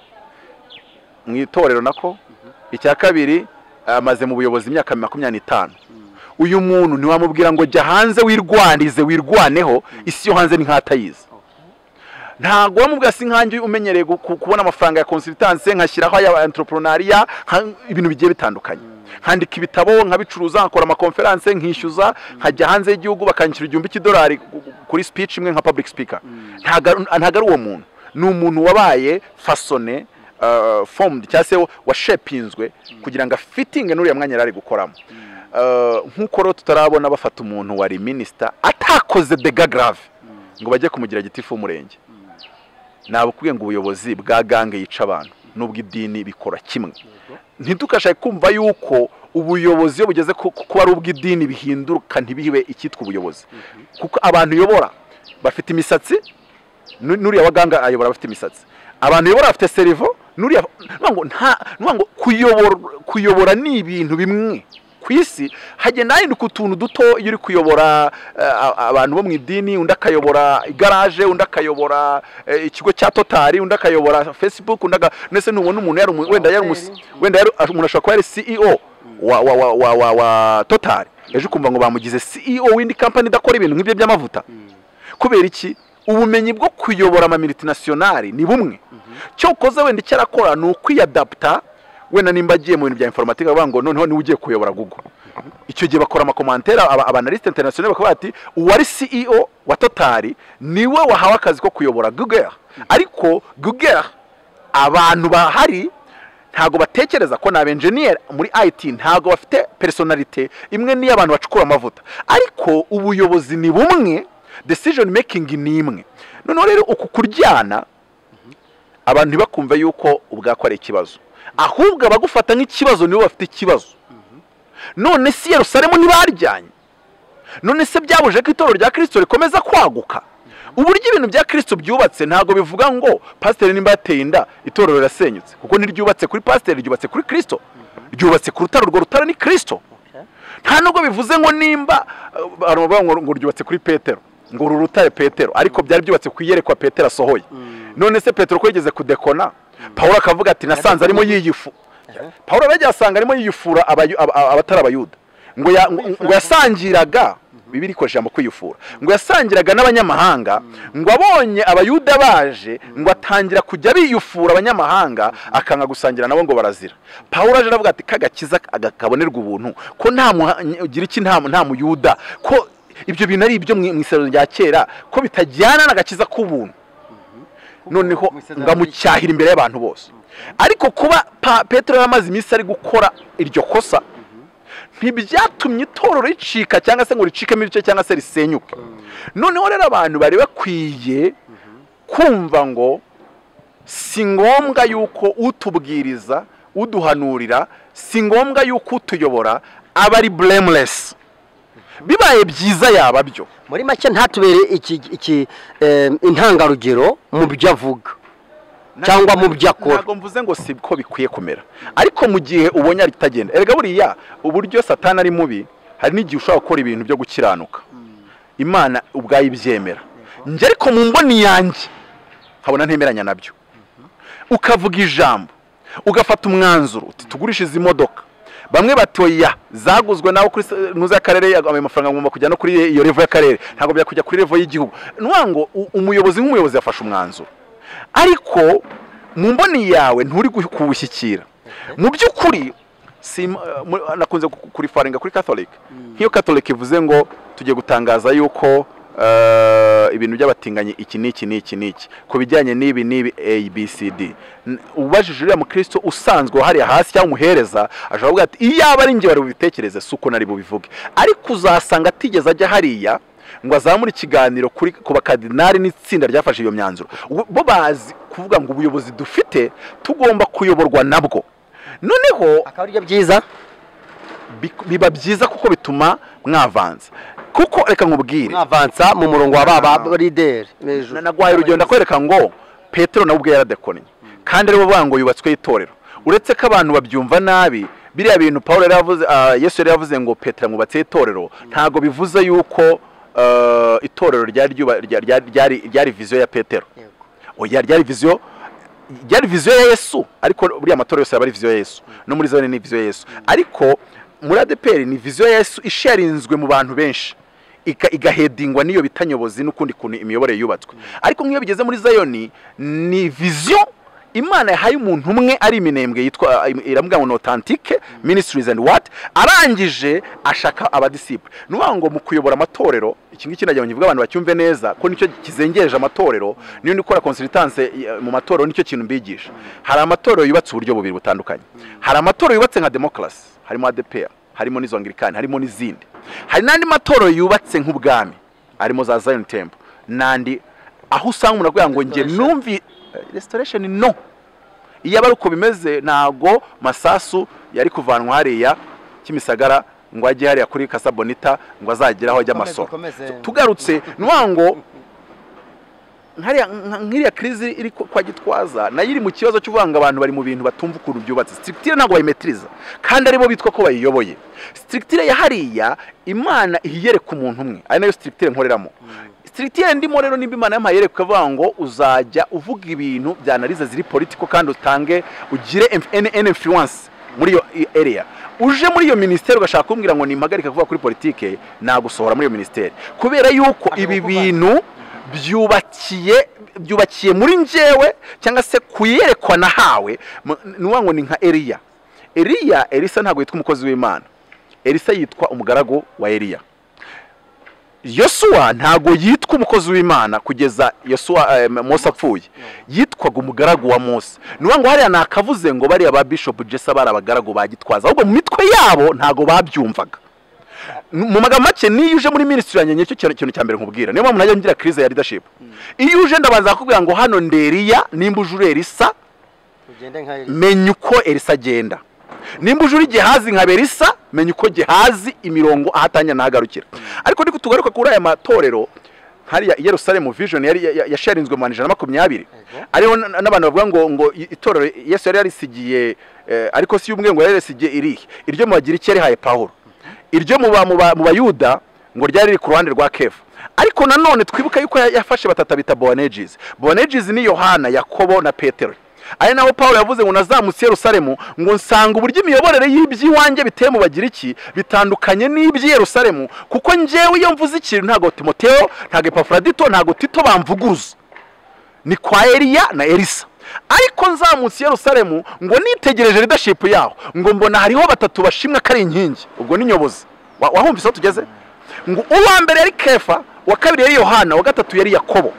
mu itorero nako icya kabiri amaze mu buyobozi imyaka makumyabiri n'itanu uyu muntu ntiwamubwira ngo jya hanze wirwanize wirwaneho isi yo hanze ni nk'atayizi ntabwo wamubwira si nkange umenyereye kubona amafaranga ya consultance nkashyiraho aya entrepreneuria ibintu bigiye bitandukanye nkandika ibitabo nkabicuruza nkakora amakonferanse nkishyuza nkajya hanze y'igihugu bakanishyura igihumbi cy'idolari kuri speech imwe nka public speaker ntabwo ari uwo muntu ni umuntu wabaye fasone fomudu cyangwa se washepinzwe kugira ngo afitinge n'uriya mwanya yari ari gukoramo nk'uko rero tutarabona bafata umuntu wari minisita atakoze dega garave ngo bajye kumugira gitifu w'umurenge nabukubwiye ngo ubuyobozi bwa gange yica abantu n'ubwo idini bikora kimwe ntidukashaye kumva yuko ubuyobozi iyo bugeze kuba ari ubw'idini bihinduka ntibibe icyitwa ubuyobozi kuko abantu uyobora bafite imisatsi n'uriya waganga ayobora abafite imisatsi abantu uyobora bafite serivo n'uriya kuyobora ni ibintu bimwe ku isi hagenda hahinduka utuntu duto iyo uri kuyobora abantu bo mu idini undi akayobora igaraje undi akayobora ikigo cya totari undi akayobora fesibuku undi ndetse ntubona umuntu yari wenda yari wenda umuntu ashobora kuba yari ceo wa wa wa wa wa wa totari ejo ukumva ngo bamugize ceo w'indi kampani idakora ibintu nk'ibyo by'amavuta kubera iki ubumenyi bwo kuyobora amamilitinationari ni bumwe cyo ukoze wenda icyo arakora ni ukwiyadapta wenda nimba agiye mu bintu bya informatike bavuga ngo noneho niwe ugiye kuyobora google icyo gihe bakora amakomantere abanaliste international bakavuga ati uwari ceo wa totari niwe wahawe akazi ko kuyobora google ariko google abantu bahari ntabwo batekereza ko ni abenjeniyeri muri it ntabwo bafite personalite imwe niyo abantu bacukura amavuta ariko ubuyobozi ni bumwe decision making ni imwe noneho rero uku kuryana abantu ntibakumve yuko ubwako ari ikibazo ahubwo abagufata nk'ikibazo nibo bafite ikibazo none si Yerusalemu ntibaryanye none se byabuje ko itorero rya kirisito rikomeza kwaguka uburyo ibintu bya kirisito byubatse ntabwo bivuga ngo pasiteri nimba yateye inda itorero rirasenyutse kuko ntiryubatse kuri pasiteri ryubatse kuri kirisito ryubatse ku rutare urwo rutare ni kirisito nta nubwo bivuze ngo nimba ngo ryubatse kuri petero ngo uru rutare petero ariko byari byubatse ku iyerekwa petero asohoye none se petero ko yigeze kudekona paul akavuga ati nasanze arimo yiyifu paul aragiye asanga arimo yiyifura abatari abayuda ngo yasangiraga bibiri ko ijambo kwiyufura ngo yasangiraga n'abanyamahanga ngo abonye abayuda baje ngo atangira kujya biyufura abanyamahanga akanga gusangira nabo ngo barazira paul aje aravuga ati kagakiza kabonerwa ubuntu ko nta ugira iki nta muyuda ko ibyo bintu ari ibyo mu isero rya kera ko bitajyana n'agakiza k'ubuntu noneho ngo amucyahire imbere y'abantu bose ariko kuba petero yamaze iminsi ari gukora iryo kosa ntibyatumye itorero ricika cyangwa se ngo ricikemo ibice cyangwa se risenyuke noneho rero abantu bari bakwiye kumva ngo si ngombwa yuko utubwiriza uduhanurira si ngombwa yuko utuyobora aba ari buremuresi bibaye byiza yaba byo muri make ntatubere intangarugero mu byo avuga cyangwa mu byo akora ntabwo mvuze ngo si ko bikwiye kumera ariko mu gihe ubonye ritagenda erega buriya uburyo satana ari mubi hari n'igihe ushobora gukora ibintu byo gukiranuka imana ubwayo ibyemera njye ariko mu mboni yanjye nkabona ntemeranya nabyo ukavuga ijambo ugafata umwanzuro uti tugurishe izi modoka bamwe batoya zaguzwe nawe kuri nuza y'akarere ayo mafaranga agomba kujya no kuri iyo revo y'akarere ntabwo byakujya kuri revo y'igihugu nuvuga ngo umuyobozi nk'umuyobozi yafashe umwanzuro ariko mu mboni yawe nturi kuwushyikira mu by'ukuri sim- eh, muri- nakunze ku- kurifaringa kuri catholic nk'iyo catholic ivuze ngo tugiye gutangaza yuko eh, ibintu by'abatinganyi iki n'iki n'iki n'iki ku bijyanye n'ibi n'ibi abcd ubajije uriya mukristo usanzwe hariya hasi cyangwa umuhereza ashobora kuvuga ati iyaba ari njye wari bubitekereze si uko nari bubivuge ariko uzasanga atigeze ajya hariya ngo azamure ikiganiro kuri ku bakadinari n'itsinda ryafashe iyo myanzuro Ubu- bo bazi kuvuga ngo ubuyobozi dufite tugomba kuyoborwa nabwo noneho akaba aribyo byiza bik- biba byiza kuko bituma mwavanza kuko reka nkubwire mwavansa mu murongo wa baba rideri Na- nagwaye urugero ndakwereka ngo petero nawe ubwe yaradekonye kandi ariwe uvuga ngo yubatsweho itorero uretse ko abantu babyumva nabi biriya bintu paul yari yavuze ah, yesu yari yavuze ngo petero amwubatseho itorero ntabwo bivuze yuko ah, itorero ryari ryuba- rya- rya- ryari- ryari viziyo ya petero oya ryari viziyo ryari viziyo ya yesu ariko buriya amatora yose yaba ari viziyo ya yesu no muri zone ni viziyo ya yesu ariko muri adeperi ni viziyo ya yesu isharinzwe mu bantu benshi Ika- igahedingwa n'iyo bita nyobozi n'ukundi kuntu imiyoborere yubatswe ariko nk'iyo bigeze muri zayoni ni viziyo imana yahaye umuntu umwe ari iminembwe yitwa iramubwira ngo ni authentique ministries and what arangije ashaka abadisiple ni ukuvuga ngo mu kuyobora amatorero iki ngiki nagira ngo nkivuge abantu bacyumve neza ko nicyo kizengereje amatorero niyo ndi gukora consultance eh, mu matorero nicyo kintu mbigisha hari amatorero yubatse uburyo bubiri butandukanye hari amatorero yubatse nka demokarasi harimo adepr harimo n'izo angirikani harimo n'izindi hari n'andi matorero yubatse nk'ubwami harimo za zion temple n'andi aho usanga umuntu akubwira ngo njye Restoration. numvi eh, restoration no iyo aba ari uko bimeze ntago masasu yari kuvanwa hariya kimisagara ngo ajye hariya kuri kasabonita ngo azagere aho ajya amasoro tugarutse ni ukuvuga ngo nkariya- nka- nk'iriya kirizi iri ku- kwa gitwaza nayo iri mu kibazo cy'uvuga ngo abantu bari mu bintu batumva ukuntu byubatse sitirikitire ntabwo bayimetiriza kandi aribo bitwa ko bayiyoboye sitirikitire ya hariya imana ihiyereka umuntu umwe ari nayo sitirikitire nkoreramo sitirikitire ndimo rero nimba imana yampaye yereka ikavuga ngo uzajya uvuga ibintu bya analize ziri politiko kandi utange ugire eni influence muri iyo area uje muri iyo minisiteri ugashaka kumbwira ngo nimpagarike kuvuga kuri politike nagusohora muri iyo minisiteri kubera yuko ibi bintu byubakiye byubakiye muri njyewe cyangwa se kuyerekwa nahawe mu- ni ukuvuga ngo ni nka eliya eliya elisa ntabwo yitwa umukozi w'imana elisa yitwa umugaragu wa eliya yosuwa ntabwo yitwa umukozi w'imana kugeza yosuwa eh, mose apfuye yitwaga umugaragu wa mose ni ukuvuga ngo hariya nakavuze ngo bariya ba bishop jesa bari abagaragu ba gitwaza ahubwo mu mitwe yabo ntabwo babyumvaga mu magambo make niyo uje muri minisitiri yanjye nicyo kintu kintu cya mbere nkubwira niyo mpamvu najya ngira kirize ya leadership iyo uje ndabanza kukubwira ngo hano nderiya nimba ujure elisa menya uko elisa agenda nimba ujure igihazi nka berisa menya uko gihazi imirongo ahatanya n'ahagarukira ariko niko tugaruka kuri aya matorero hariya i Yerusalemu vision yari ya- ya- yasharinzwe mu ijana na makumyabiri Yego. ariho n- n'abantu bavuga ngo ngo i- itorero yesu yari yarisigiye eh, ariko si y'umwe ngo yari yarisigiye irihe iryo mu bagiriki yarihaye pawulo iryo mu ba- mu ba- mu bayuda ngo ryari riri ku ruhande rwa kefa ariko nanone twibuka yuko ya- yafashe batata bita boanegizi boanegizi ni yohana yakobo na petero ari naho paul yavuze ngo nazamutse i yerusalemu ngo nsanga uburyo imiyoborere y'iby'iwanjye biteye mu bagiriki bitandukanye n'iby'i yerusalemu kuko njyewe iyo mvuze ikintu ntabwo timoteo ntabwo epafuradito ntabwo tito bamvuguruza ni kwa Eliya na Elisa ariko nzamutse i Yerusalemu ngo nitegereje leadership yaho ngo mbona hariho batatu bashimwa ko ari inkingi ubwo ni nyobozi Wa- wahumvise aho tugeze ngo uwa mbere yari kefa uwa kabiri yari yohana uwa gatatu yari yakobo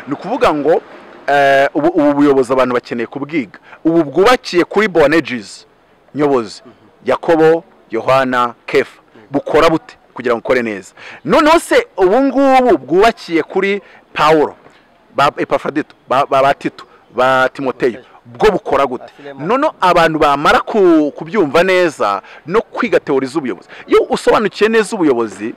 ni ukuvuga ngo eh, ubu ubu buyobozi abantu bakeneye kubwiga ubu bwubakiye kuri boanegizi nyobozi yakobo yohana kefa bukora bute kugira ngo ukore neza noneho se ubu ngubu bwubakiye kuri pawulo ba epafrodito ba, ba, ba tito ba timoteyo bwo bukora gute Filemon. noneho abantu bamara ku- kubyumva neza no kwiga teori z'ubuyobozi iyo usobanukiye neza ubuyobozi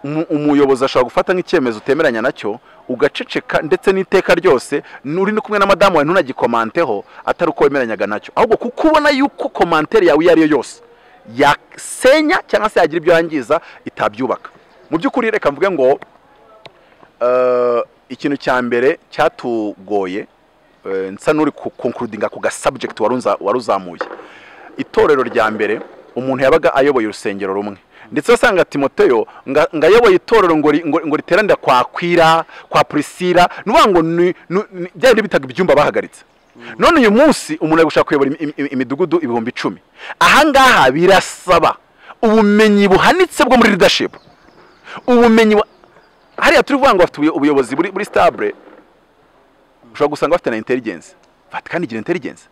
umu- umuyobozi ashobora gufata nk'icyemezo utemeranya nacyo ugaceceka ndetse n'iteka ryose uri no kumwe na madamu wawe ntunagikomanteho atari uko wemeranyaga nacyo ahubwo kuko ubona yuko komantere yawe iyo ari yo yose yasenya cyangwa se yagira ibyo yangiza itabyubaka mu by'ukuri reka mvuge ngo eh, ikintu cya mbere cyatugoye eh, nsa n'uri ku- concludinga ku gasubject wari unza- wari uzamuye itorero rya mbere umuntu yabaga ayoboye urusengero rumwe ndetse wasanga timoteyo nga- ngo ayoboye itorero ngo ri- ngo ngo riteranira kwa kwira kwa purisira ni ukuvuga ngo ni- ni- ni- bya bindi bitaga ibyumba bahagaritse none uyu munsi umuntu ari gushaka kuyobora imi- imi- imidugudu ibihumbi icumi ahangaha birasaba ubumenyi buhanitse bwo muri leadership ubumenyi bu- hariya turi kuvuga ngo bafite ubuyo- ubuyobozi buri buri stable ushobora gusanga bafite na intelligence vatikani igira intelligence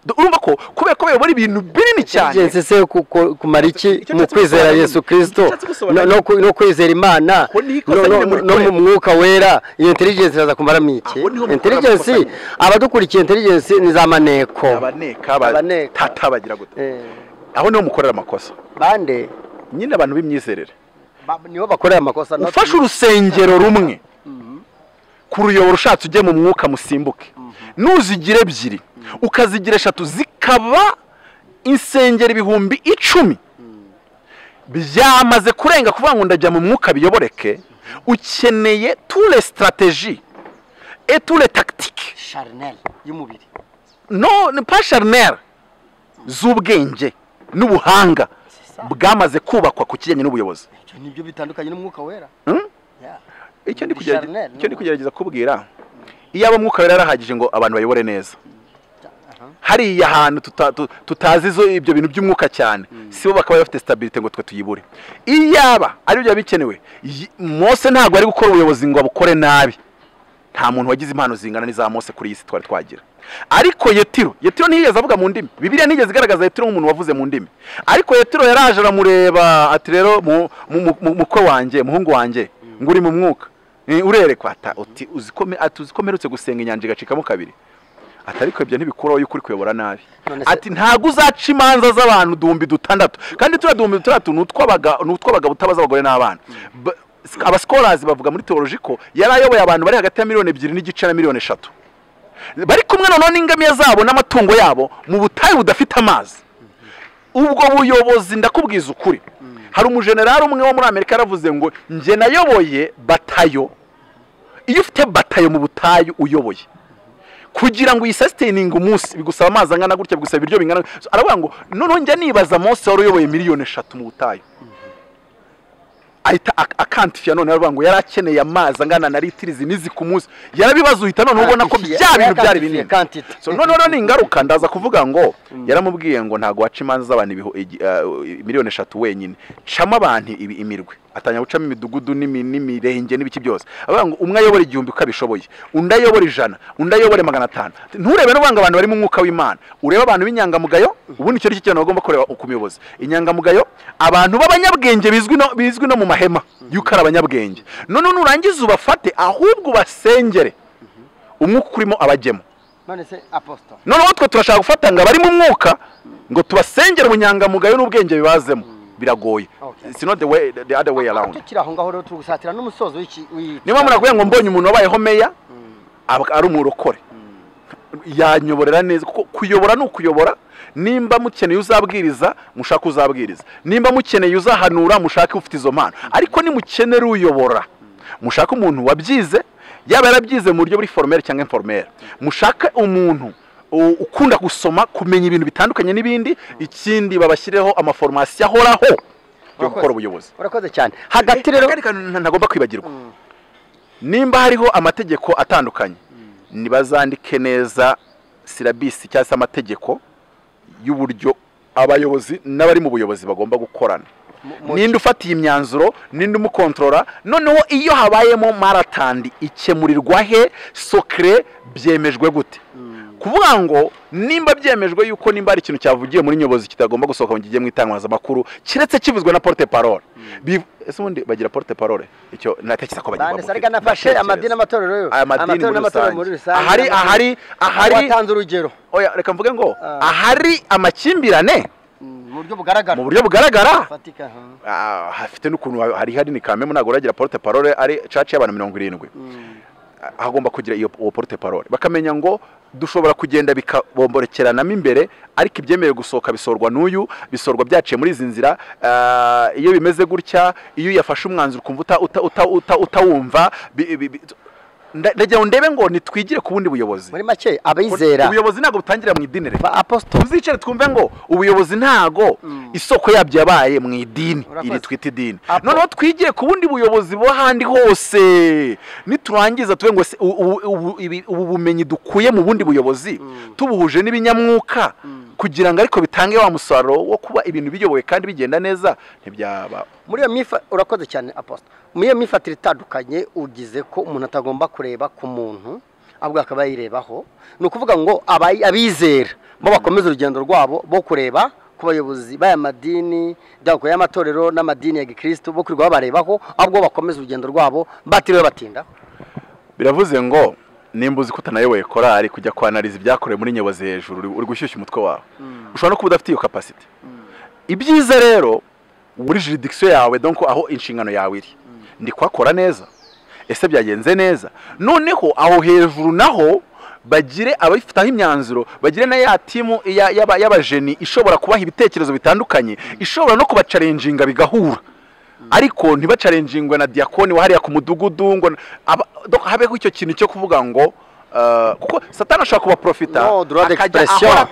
Do- urumva ko kubera ko bayobora ibintu binini cyane intelligence se kuko- kumara iki Icyo mu nshatse kwizera gusobanura yesu nyine. kirisito Icyo nshatse gusobanura no- no ku- no kwizera imana Aho niho ikosa no- no- nyine muri no mu kureba. mwuka wera iyo intelligence iraza kumaramo iki Aho niho mukora amakosa intelligence nyine. abadukurikiye intelligence ni za maneko abaneka Abaneka. abatata bagira gute Eh, aho niho mukorera amakosa bande nyine abantu b'imyizerere ba- nibo bakorera amakosa not ufashe you. urusengero rumwe kuruyobora ushatse ujye mu mwuka musimbuke nuzigira ebyiri ukazigira eshatu zikaba insengero ibihumbi icumi byamaze kurenga kuvuga ngo ndajya mu mwuka biyoboreke ukeneye tule sitarateji etule takitike Charnel y'umubiri no ni pa sharineri z'ubwenge n'ubuhanga bwamaze kubakwa ku kijyanye n'ubuyobozi Icyo nibyo bitandukanye n'umwuka wera Hmm? Yeah. icyo ndi Ni kugerage- Charnel, icyo ndi no? kugerageza kubwira iyaba umwuka wera yarahagije ngo abantu bayobore neza Aha. hariya hantu tuta- tu- tutazi izo ibyo bintu by'umwuka cyane si bo bakaba bafite stabilite ngo twe tuyibure iyaba ari byo bikenewe yi- mose ntabwo ari gukora ubuyobozi ngo abukore nabi nta muntu wagize impano zingana n'iza mose kuri iyi si twari twagira ariko yetiro yetiro ntiyigeze avuga mu ndimi bibiliya ntiyigeze igaragaza yetiro nk'umuntu wavuze mu ndimi ariko yetiro yaraje aramureba ati rero mu- mu- mu- mu- mukwe wanjye muhungu wanjye ngo uri mu mwuka Eh, urerekwa ata uti uzi ko me- ati uzi ko mperutse gusenga inyanja igacikamo kabiri ati ariko ibyo ntibikuraho yuko uri kuyobora nabi None se- ati ntabwo uzaca imanza z'abantu duhumbi dutandatu kandi turiya duhumbi dutandatu ni utw'abaga- ni utw'abagabo ut'abaz'abagore n'abana Ba- abasikorazi bavuga muri teoloji ko yari ayoboye abantu bari hagati ya miliyoni ebyiri n'igice na miliyoni eshatu bari kumwe noneho n'ingamiya zabo n'amatungo yabo mu butayu budafite amazi ubwo buyobozi ndakubwiza ukuri hari umujenerali umwe wo muri amerika yaravuze ngo njye nayoboye batayo iyo ufite batayo mu butayu uyoboye kugira ngo uyisesiteyininge umunsi bigusaba amazi angana gutya bigusaba ibiryo bingana so, aravuga ngo noneho njya nibaza mose wari uyoboye miliyoni eshatu mu butayu ahita ak- akantifiya none aravuga ngo yari akeneye amazi angana na litiri zinizi ku munsi yarabibaza uhita none ubona ko Quantifier. bya bintu byari Quantifier, binini quantity. so noneho ni ingaruka ndaza kuvuga ngo yaramubwiye ngo ntabwo waca imanza z'abantu ibihu- igi- eh, miliyoni eshatu wenyine camo abantu ibi- imirwe atangira gucamo imidugudu n'imi- n'imirenge n'ibiki byose aravuga ngo umwe ayobora igihumbi uko abishoboye undi ayobora ijana undi ayobore magana atanu nturebe n'uvuga ngo abantu bari mu mwuka w'imana urebe abantu b'inyangamugayo ubundi icyo ari cyo kintu bagomba kureba ku muyobozi inyangamugayo abantu b'abanyabwenge bizwi no bizwi no mu mahema y'uko ari abanyabwenge noneho nurangiza ubafate ahubwo ubasengere umwuka urimo abajyemo none se apostle noneho twe turashaka gufata ngo abari mu mwuka ngo tubasengere ubunyangamugayo n'ubwenge bibazemo biragoye Okay. It's not the way the other way aho around tukiri aho ngaho rero turi gusatira n'umusozo w'iki w'iki- niba murakubwira ngo mbonye umuntu wabayeho meya aba- ari umurokore yanyoborera neza kuko kuyobora ni ukuyobora nimba mukeneye uzabwiriza mushake uzabwiriza nimba mukeneye uzahanura mushake ufite izo mpano ariko nimukenera uyobora mushake umuntu wabyize yaba yarabyize mu buryo buri foromere cyangwa inforomere mushake umuntu u- ukunda gusoma kumenya ibintu bitandukanye n'ibindi ikindi babashyireho amaforomasiyo ahoraho yo Urakoze. gukora ubuyobozi urakoze cyane hagati rero Akandi kantu nta- ntagomba kwibagirwa Mm. nimba hariho amategeko atandukanye nibazandike neza silabisi cyangwa se amategeko y'uburyo abayobozi n'abari mu buyobozi bagomba gukorana mu- mu- ninde ufatiye imyanzuro ninde umukontorora noneho iyo habayemo maratandi ikemurirwa he sokire byemejwe gute kuvuga ngo nimba byemejwe yuko nimba hari ikintu cyavugiye muri nyobozi kitagomba gusohoka mu kigiye mu itangazamakuru kiretse kivuzwe na porte parole Bi- ese ubundi bagira porte parole icyo natekereza ko bagira bande sarega nafashe Ndatekereza. amadini n'amatorero yo aya madini muri n'amatorero muri rusange rusange ahari n'amadini- ahari ahari watanze urugero oya reka mvuge ngo Ah. ahari amakimbirane Mm, mu buryo bugaragara mu buryo bugaragara bufatika aha. Ah, hafite n'ukuntu ha- hari hari ni kamemu ntabwo uragira porte parole ari caci y'abantu mirongo irindwi Mm. Ah, hagomba kugira iyo uwo porte parole bakamenya ngo dushobora kugenda bikabomborekeranamo imbere ariko ibyemerewe gusohoka bisorwa n'uyu bisorwa byaciye muri izi nzira Ah, iyo bimeze gutya iyo yafashe umwanzuro ukumva uta- uta- uta- uta- utawumva bi- bi- bi- nda- ndagira ngo ndebe ngo nitwigire ku bundi buyobozi muri make Ko- abizera ubuyobozi ntabwo butangirira mu idini rero ba aposito tuzicare twumve ngo ubuyobozi ntago isoko yabyo yabaye mu idini Urakoze. iri twita idini Apo- noneho twigiye ku bundi buyobozi bo ahandi hose niturangiza tuve ngo se ubu- ubu- ubu- ibi- ubu bumenyi dukuye mu bundi buyobozi tubuhuje n'ibinyamwuka kugira ngo ariko bitange wa musaruro wo kuba ibintu biyobowe kandi bigenda neza ntibyaba muri iyo mifa urakoze cyane aposita muri iyo mifatire itandukanye ugize ko umuntu atagomba kureba ku muntu ahubwo akaba yirebaho ni ukuvuga ngo abayi- abizera bo bakomeza urugendo rwabo bo kureba ku bayobozi b'aya madini byaba y'amatorero n'amadini ya gikristo bo kwirirwa babarebaho ahubwo bakomeza urugendo rwabo batiriwe batinda biravuze ngo nimba uzi ko utanayoboye korari kujya kwanariza ibyakorewe muri nyobozi hejuru uri- uri gushyushya umutwe wawe ushobora no kuba udafite iyo kapasiti ibyiza rero muri juridikisiyo yawe donko aho inshingano yawe iri ndi kuhakora neza ese byagenze neza noneho aho hejuru naho bagire abafitaho imyanzuro bagire na ya timu ya- y'aba- y'abajeni ishobora kubaha ibitekerezo bitandukanye ishobora no kubacarenjinga bigahura ariko ntibacarenjingwe na diyakoni wahariya ku mudugudu ngo aba- doko habeho icyo kintu cyo kuvuga ngo eh, kuko satani ashobora kuba profita No, droit akajya d'expression. ahora-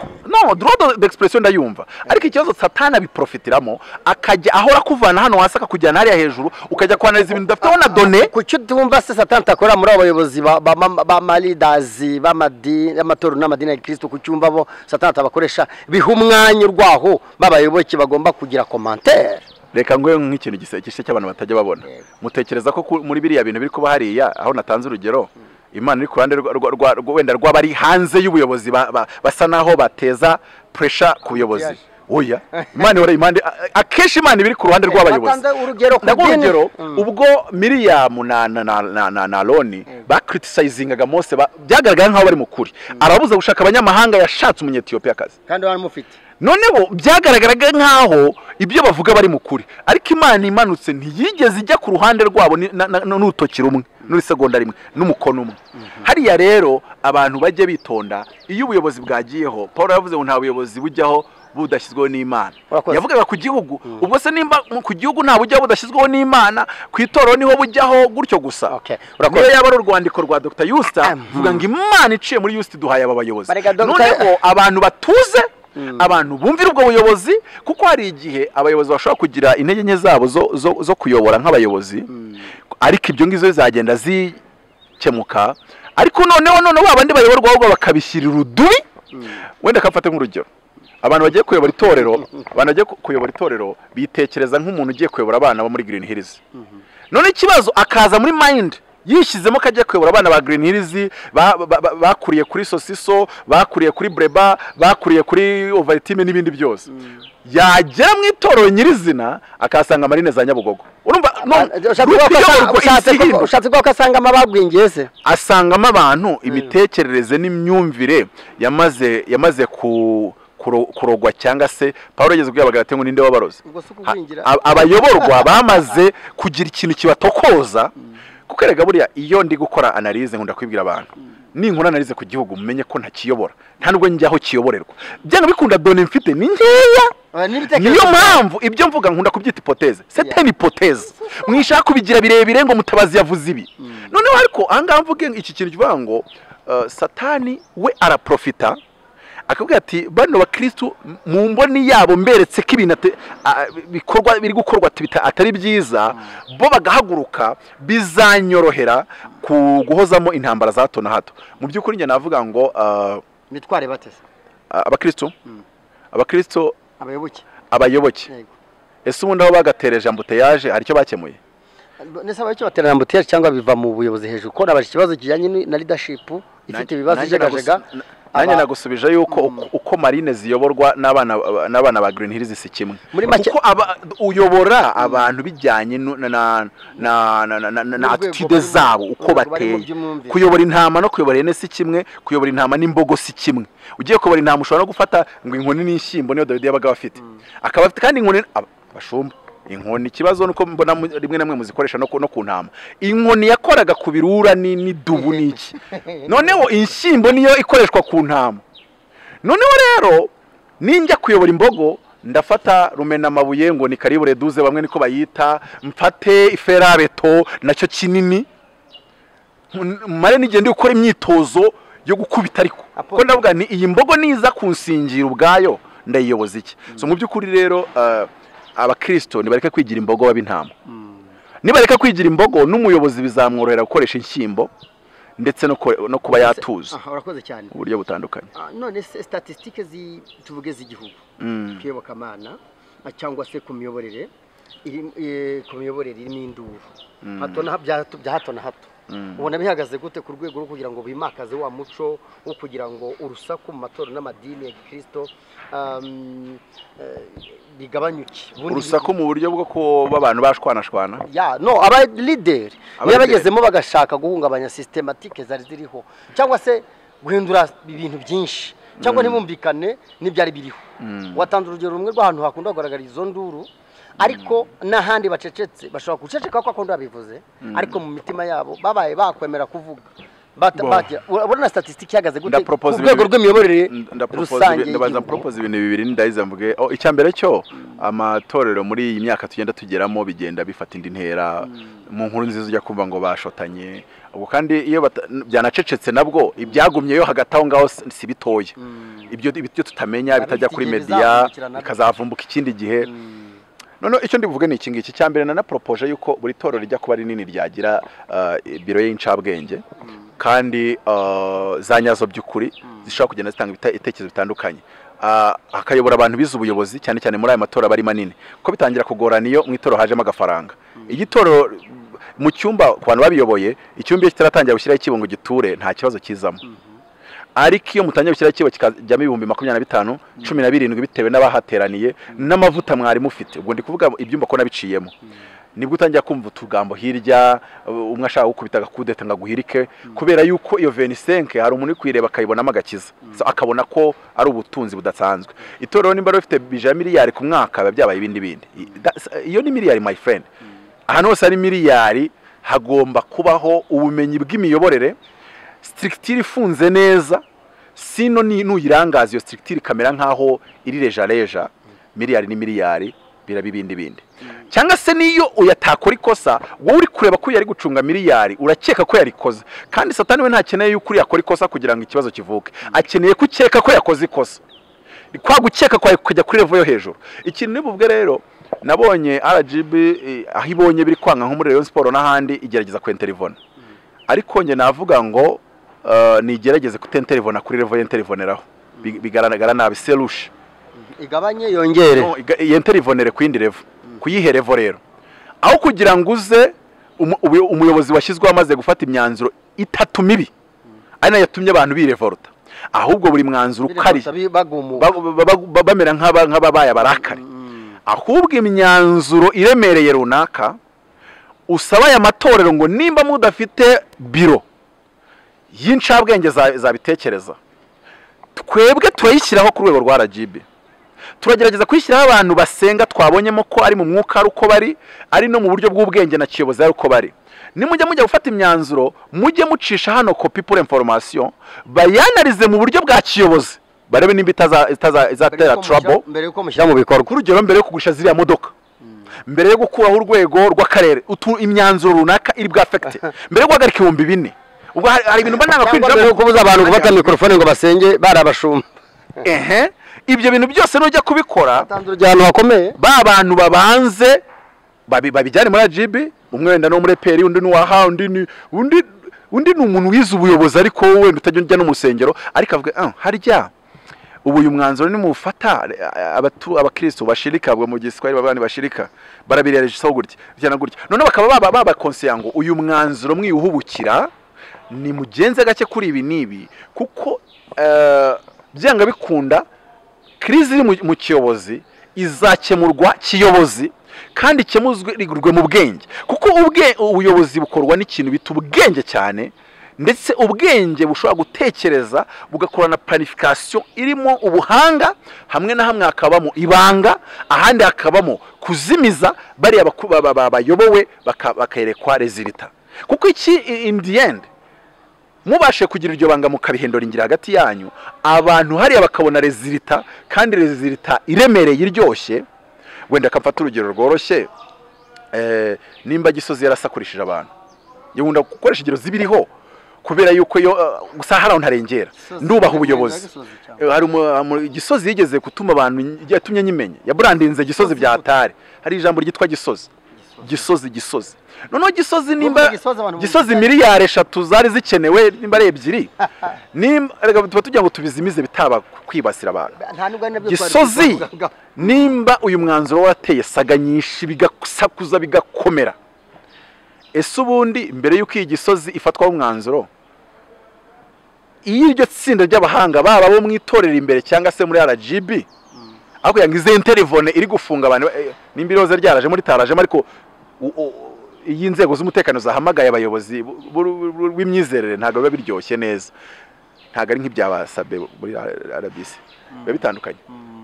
no droit d'expression ndayumva ariko ikibazo satani abiprofitiramo akajya ahora akuvana hano hasi akakujyana hariya hejuru ukajya kwanariza ibintu udafiteho na done ku cyo utumva se satani atakora muri abo bayobozi ba- ba- ba- b'amaridazi b'amadini y'amatorero n'amadini ya gikristo ku cyumva bo satani atabakoresha biha umwanya urwaho b'abayoboke bagomba kugira komantere reka nguhe nk'ikintu gisekeshe cy'abantu batajya babona Yego. mutekereza ko ku- muri biriya bintu biri kuba hariya aho natanze urugero imana iri ku ruhande rwa- rwa- rwa- rwa- wenda rw'abari hanze y'ubuyobozi ba- ba- basa naho bateza puresha ku buyobozi Yaje. oya imana ihora impande a- akenshi imana iba iri ku ruhande rw'abayobozi Batanze urugero ku ndaguha dini. urugero Mm. ubwo miriyamu na na na na na na loni bakritisayizingaga mose ba- byagaragara nk'aho bari mu kuri arabuza gushaka abanyamahanga yashatse umunyetiyopiyakazi kandi baramufite noneho byagaragaraga nk'aho ibyo bavuga bari mu kuri ariko imana imanutse ntiyigeze ijya ku ruhande rwabo ni- na- na- n'urutoki rumwe n'urisegonda rimwe n'umukono umwe hariya rero abantu bajye bitonda iyo ubuyobozi bwagiyeho paul yavuze ngo nta buyobozi bujyaho budashyizweho n'imana Urakoze. yavugaga ku gihugu ubwo se nimba mu- ku gihugu nta bujyaho budashyizweho n'imana ku itorero niho bujyaho gutyo gusa Okay, urakoze. niyo yaba ari urwandiko rwa dr yusta Mhm. vuga ngo imana iciye muri yusta iduhaye aba bayobozi Bareka Dr. noneho abantu batuze abantu bumvira ubwo buyobozi kuko hari igihe abayobozi bashobora kugira intege nke zabo zo- zo- zo kuyobora nk'abayobozi ariko ibyo ngibyo zizagenda zikemuka ariko noneho noneho ba bandi bayoborwa ahubwo bakabishyirira udubi wenda akafata nk'urugero abantu bagiye kuyobora itorero abantu bagiye ku- kuyobora itorero bitekereza nk'umuntu ugiye kuyobora abana bo muri Green Hills none ikibazo akaza muri mind yishyizemo kajya kuyobora abana ba Green Hills ba- ba- ba- bakuriye kuri sosiso bakuriye kuri breba bakuriye kuri ovaltime n'ibindi byose yagera mu itorero nyirizina akahasanga marine za nyabugogo urumva no- Ushatse group kuvuga ko asanga- iyoborwa ushatse isi ko- hino ushatse kuvuga ko asangamo abagwingiye se asangamo abantu imitekerereze n'imyumvire yamaze yamaze ku- kuro- kurogwa cyangwa se paul yageze ubwo yabaga ngo ninde wabarozi ubwo si Ha- ukugwingira ab- abayoborwa bamaze kugira ikintu kibatokoza kuko erega buriya iyo ndi gukora analize nkunda kwibwira abantu ninkora analize ku gihugu mumenye ko ntakiyobora nta nubwo njya aho kiyoborerwa byanga bikunda doni mfite ni nkeya Ah, n'ibitekerezo- niyo mpamvu ibyo mvuga nkunda kubyita ipoteze sete ni ipoteze mwishaka kubigira birebire ngo mutabazi yavuze ibi noneho ariko ahangaha mvuge iki kintu kivuga ngo eh, satani we araprofita akabwira ati bano bakirisitu mu mboni yabo mberetse ko ibintu ate- a- bikorwa biri gukorwa ati bita- atari byiza bo bagahaguruka bizanyorohera ku guhozamo intambara za hato na hato mu by'ukuri njye navuga ngo eh, mitware bate se abakirisitu Mm. abakirisitu abayoboke abayoboke yego ese ubundi aho bagatereje ambuteyaje hari icyo bakemuye ndetse abayoboke baterana mbuteyaje cyangwa biva mu buyobozi hejuru ko nabaje ikibazo kijyanye ni- na leadership ifite ibibazo Nanjye ijegajega nagusu- nanjye Aba- nagusubije yuko uko- uko marine ziyoborwa n'abana n'abana ba green hills si kimwe Muri make- kuko aba- uyobora abantu bijyanye nu- na na na na na- na- na- na N'urwego attitude barimo- zabo uko urwego barimo bateye by'imyumvire. kuyobora intama no kuyobora ihene si kimwe kuyobora intama n'imbogo si kimwe ugiye kuyobora intama ushobora no gufata ngo inkoni n'inshyimbo niyo dawidi yabaga afite akaba afite kandi inkoni aba- abashumba inkoni ikibazo nuko mbona mu- rimwe na rimwe muzikoresha no ku no ku ntama inkoni yakoraga ku birura ni- n'idubu n'iki noneho inshyimbo niyo ikoreshwa ku ntama noneho rero ninjya kuyobora imbogo ndafata rumenamabuye ngo ni karibure duze bamwe niko bayita mfate iferabeto nacyo kinini mare n'igihe ndi gukora imyitozo yo gukubita ariko Apolo. ko ndavuga ni iyi mbogo niza kunsingira ubwayo ndayiyoboza iki so mu by'ukuri rero eh, abakirisito ntibareka kwigira imbogo bab'intama nibareka kwigira imbogo n'umuyobozi bizamworohera gukoresha inshyimbo ndetse no ko- no kuba yatuza Aha, urakoze cyane uburyo butandukanye Ah, none se statisitike tuvuge z'igihugu Mm. twiyobokamana ah, cyangwa se ku miyoborere iri- eh, ku miyoborere irimo induru hato na bya hato- bya hato na hato ubona bihagaze gute ku rwego rwo kugira ngo bimakaze wa muco wo kugira ngo urusaku mu matorero n'amadini ya gikirisito um, eh, bigabanyuke Ubundi- urusaku mu buryo bwo kuba abantu bashwanashwana ya no aba leader Aba leader. niyo bagezemo bagashaka guhungabanya systematike zari ziriho cyangwa se guhindura ibintu byinshi cyangwa ntibumvikane n'ibyari biriho watanze urugero rumwe rw'ahantu hakunda kugaragara izo nduru ariko n'ahandi bacecetse bashobora guceceka ko akunda babivuze ariko mu mitima yabo babaye bakwemera kuvuga Bata- Bo. bajya- urabona statisitike ihagaze gute ku Ndapropose rwego ibintu- rw'imiyoborere rusange ndabanza y'igihugu propoza ibintu bibiri ndahize mvuge oh, icya mbere cyo amatorero muri iyi myaka tugenda tugeramo bigenda bifata indi ntera mu nkuru nziza ujya kumva ngo bashotanye ubwo kandi iyo bata- byanacecetse nabwo ibyagumyeyo hagati aho ngaho si si bitoya ibyo ibyo tutamenya Hari bitajya bifite kuri igihe media bizavumbukira nabyo. bikazavumbuka ikindi gihe noneho icyo ndi buvuge ni iki ngiki icya mbere nanaporopoje yuko buri torero rijya kuba rinini ryagira eh, biro y'incabwenge kandi eh, za nyazo by'ukuri zishobora kugenda zitanga ibite- ibitekerezo bitandukanye Ah, hakayobora abantu bize ubuyobozi cyane cyane muri aya matora aba ari manini kuko bitangira kugorana iyo mu itorero hajemo agafaranga iyo itorero mu cyumba ku bantu babiyoboye icyumba iyo kitaratangira gushyiraho ikibo ngo giture nta kibazo kizamo ariko iyo mutangiye gushyiraho ikibo kikajyamo ibihumbi makumyabiri na bitanu cumi na birindwi bitewe n'abahateraniye n'amavuta mwari mufite ubwo ndi kuvuga ibyumba ko nabiciyemo nibwo utangira kumva utugambo hirya uh, umwe ashaka gukubita agakudeta ngo aguhirike kubera yuko iyo venisenke hari umuntu uri kuyireba akayibonamo agakiza So, akabona ko ari ubutunzi budasanzwe itorero nimba rifite bija ya miliyari ku mwaka biba byabaye ibindi bindi I- that's- iyo ni miliyari my friend ahantu hose hari miliyari hagomba kubaho ubumenyi bw'imiyoborere sitirikitire ifunze neza sino ni- nuyirangaza iyo sitirikitire ikamera nk'aho iri rejareja miliyari ni miliyari biraba ibindi bindi cyangwa se niyo uyatakora ikosa wowe uri kureba ko yari gucunga miliyari urakeka ko yarikoze kandi satani we ntakeneye yuko uriya akora ikosa kugira ngo ikibazo kivuke akeneye ko ukeka ko yakoze ikosa kwa gukeka kwawe kujya kuri revo yo hejuru ikintu ni bubwe rero nabonye rgb eh, aho ibonye biri kwanga nko muri rayon siporo n'ahandi igerageza kwentera ivona ariko njye navuga ngo eh, nigerageze kutenterivona kuri revo yenterivoneraho Bi- bigaragara nabi serushe igabanye yongere no, iga- yenterivonere ku yindi revo ku yihe revo rero aho kugira ngo uze umu- ubu- umuyobozi washyizweho amaze gufata imyanzuro itatu mibi ari nayo yatumye abantu birevoruta ahubwo buri mwanzuro ukari bagumuka ba- ba- ba- ba- bamera nk'aba- nk'ababaye abarakare Mm. ahubwo imyanzuro iremereye runaka usaba aya matorero ngo nimba mudafite biro y'incabwenge za- zabitekereza twebwe turayishyiraho ku rwego rwa RGB turagerageza kuyishyiraho abantu basenga twabonyemo ko ari mu mwuka ari uko bari ari no mu buryo bw'ubwenge na kiyobozi ari uko bari nimujya mujya gufata imyanzuro mujye mucisha hano kopi pour information bayanarize mu buryo bwa kiyobozi barebe nimba itaza- itaza- Mbere izatera yuko mushyira- trouble mbere yuko mushyira mu bikorwa urugero mbere yo kugurisha ziriya modoka mbere yo gukuraho urwego rw'akarere utu imyanzuro runaka iri bwafekite mbere yo guhagarika ibihumbi bine ubwo hari hari ibintu mba nanga cyangwa kwinjiramo mbere yo kubuza abantu gufata mikorofone ngo basenge bari abashumba ehe ibyo bintu byose nujya kubikora batanze urugero hakomeye ba bantu babanze babi- babijyane muri RGB umwe wenda no muri peri undi nuwaha undi ni undi undi ni umuntu wize ubuyobozi ariko wowe utajya ujya no mu rusengero ariko avuga ah, harya ubu uyu mwanzuro nimufata abatu- abakristo bashirika bwa mu giswahili babandi bashirika barabirereje so gutya bijyana gutya none bakaba baba babakonseye ngo uyu mwanzuro mwiyuhubukira nimugenze gake kuri ibi n'ibi kuko eh, byanga bikunda kirizi iri mu- mu kiyobozi izakemurwa kiyobozi kandi ikemuzwe rigurwe mu bwenge kuko ubwe ubuyobozi bukorwa n'ikintu bita ubwenge cyane ndetse ubwenge bushobora gutekereza bugakorana planification irimo ubuhanga hamwe na hamwe hakabamo ibanga ahandi hakabamo kuzimiza bariya baku- ba- ba- bayobowe baka- bakerekwa rezilita kuko iki in the end mubashe kugira iryo banga mukabihindura ingira hagati yanyu abantu hariya bakabona rezilita kandi rezilita iremereye iryoshye wenda akamfata urugero rworoshye eh, nimba gisozi yarasakurishije abantu yawunda gukoresha ingero zibiriho kubera yuko yo eh, gusa hari aho ntarengera ndubaha ubuyobozi Eh, hari umu- umu- gisozi yigeze gutuma abantu yatumye nyimenya yaburandinze gisozi bya hatari hari ijambo ryitwa gisozi gisozi gisozi noneho gisozi nimba Urumva Gisozi abantu gisozi bumva- miliyari eshatu zari zikenewe nimba ari ebyiri nimba reka tuba tugira ngo tubizimize bitaba kwibasira abantu nta n'ubwo ari nabyo twari gisozi twavugaga. nimba uyu mwanzuro wateye saga nyinshi bigasakuza bigakomera ese ubundi mbere y'uko iyi gisozi ifatwaho umwanzuro iyo iryo tsinda ry'abahanga baba abo mu itorero imbere cyangwa se muri rgb ariko yanga izi interivone iri gufunga abantu eh, nimba iroze ryaraje muri tarajemo ariko u- u- iyo inzego z'umutekano zahamagaye abayobozi bu- bu- bu- b'imyizerere ntabwo biba biryoshye neza ntabwo ari nk'ibyabasabe muri rbc biba bitandukanye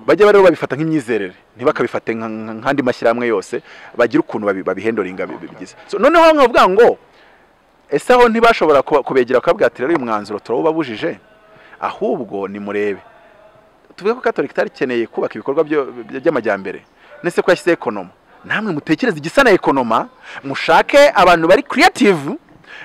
bajya rero babifata nk'imyizerere ntibakabifate nka- nka- nk'andi mashyirahamwe yose bagira ukuntu babi- babihendoringa bi- bi- bigize So, noneho nkavuga ngo ese aho ntibashobora kuba- kubegera bakabwira ati rero uyu mwanzuro turawubabujije ahubwo nimurebe tuvuge ko katolika itari ikeneye kubaka ibikorwa byo- byo- by'amajyambere nese ko yashyizeho ekonoma namwe mutekereze igisa na ekonoma mushake abantu bari creative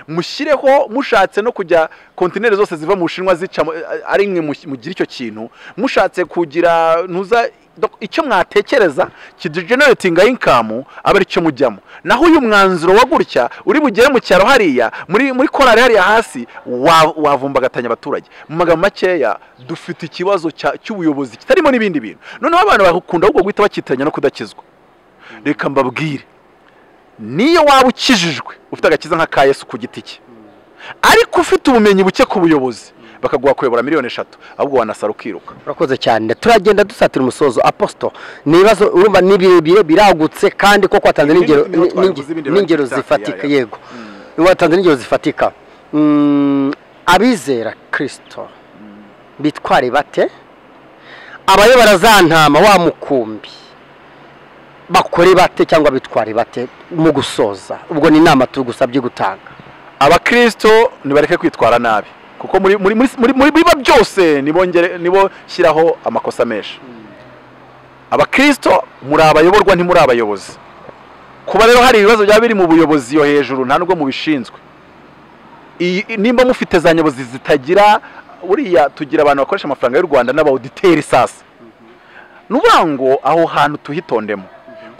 mushyireho mushatse no kujya kontineri zose ziva mu bushinwa zica mu- ari imwe mu- mugira icyo kintu mushatse kugira ntuza dok- icyo mwatekereza kigeneratinga inkamu aba ari cyo mujyamo naho uyu mwanzuro wa gutya uri bugere mu cyaro hariya muri muri korari hariya hasi wa- wavumbagatanya abaturage mu magambo makeya dufite ikibazo cya- cy'ubuyobozi kitarimo n'ibindi bintu noneho abantu bakunda ahubwo guhita bakitiranya no kudakizwa reka mbabwire niyo waba ukijijwe ufite agakiza nka ka yesu ku giti cye ariko ufite ubumenyi buke ku buyobozi bakaguha kuyobora miliyoni eshatu ahubwo wanasara ukiruka urakoze cyane turagenda dusatira umusozo aposito ni ibibazo urumva ni birebire biragutse kandi koko watanze Ibindi n'ingero bimwe twavuze, n'inge- ibindi n'ingero baracyafite, zifatika ya, ya. yego watanze n'ingero zifatika Mm, abizera kirisito bitware bate abayobora za ntama wa mukumbi bakore bate cyangwa bitware bate mu gusoza ubwo ni inama tugusabye gutanga abakirisito nibareke kwitwara nabi kuko muri muri muri muri muri biba byose nibongere nibo shyiraho amakosa menshi abakirisito muri abayoborwa ntimuri abayobozi kuba rero hari ibibazo byaba biri mu buyobozi yo hejuru nta nubwo mubishinzwe iyi nimba mufite za nyobozi zitagira buriya tugira abantu bakoresha amafaranga y'u rwanda n'abawuditeri sasa ni ukuvuga ngo aho hantu tuhitondemo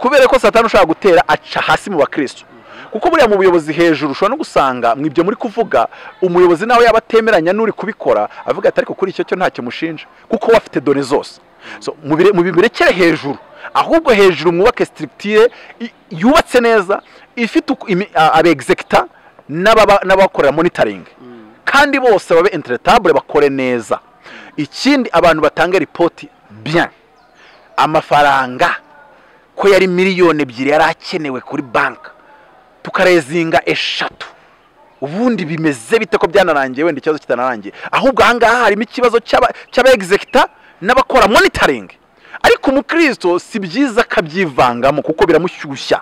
kubera ko satani ushobora gutera aca hasi mu bakristo kuko buriya mu buyobozi hejuru ushobora no gusanga mu ibyo muri kuvuga umuyobozi nawe yaba atemeranya n'uri kubikora avuga ati ariko kuri icyo cyo ntacyo mushinja kuko we afite dore zose So, mubire- mubibirekere hejuru ahubwo hejuru mwubake structure i- yubatse neza ifite uku- imi- a- abexecutor n'ababa- n'abakorera monitoring kandi bose babe entretable bakore neza ikindi abantu batanga ripoti bien amafaranga ko yari miliyoni ebyiri yari akenewe kuri banki tukarezinga eshatu ubundi bimeze bite ko byanarangiye wenda ikibazo kitanarangiye ahubwo ahangaha harimo ikibazo cy'aba- cy'abaegizekita n'abakora monitoring ariko umukristo si byiza akabyivangamo kuko biramushyushya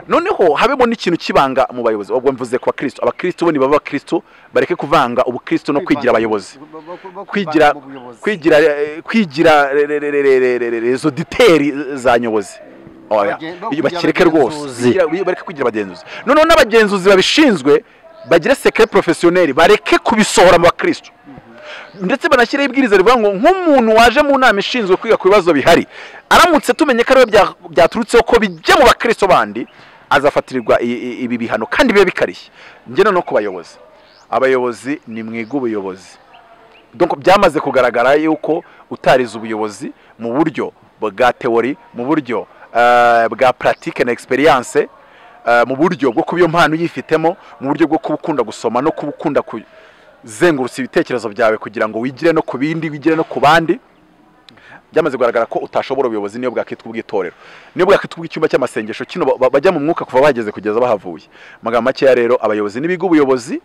noneho habemo n'ikintu kibanga mu bayobozi ubwo mvuze ku bakristo abakristo bo nibaba abakristo bareke kuvanga ubukristo no kwigira abayobozi kwigira kwigira eh, kwigira re- re- re- re- re- re- re- les auditeurs za nyobozi Bagen- Oya. bo Iyo kugira bakireke rwose abagenzuzi. Bigira- bi- bareke kugira abagenzuzi noneho n'abagenzuzi babishinzwe bagire sekire porofesiyoneri bareke kubisohora mu bakristo ndetse banashyireho ibwiriza rivuga ngo nk'umuntu waje mu nama ishinzwe kwiga ku bibazo bihari aramutse tumenye ko ariwe bya- byaturutseho ko bijya mu bakristo bandi azafatirirwa i- i- ibi bihano kandi bibe bikarishye ngena no ku bayobozi abayobozi ni mwiga ubuyobozi donc byamaze kugaragara yuko utarize ubuyobozi mu buryo bwa teori mu buryo eh, bwa pratique na experience eh, mu buryo bwo kuba iyo mpano uyifitemo mu buryo bwo kuba ukunda gusoma no kuba ukunda kuzengurutsa ibitekerezo byawe kugira ngo wigire no ku bindi wigire no ku bandi byamaze kugaragara ko utashobora ubuyobozi niyo bwakitwa ubw'itorero niyo bwakitwa ubw'icyumba cy'amasengesho kino ba- ba- bajya mu mwuka kuva bageze kugeza bahavuye Mu magambo makeya rero abayobozi n'ibiga ubuyobozi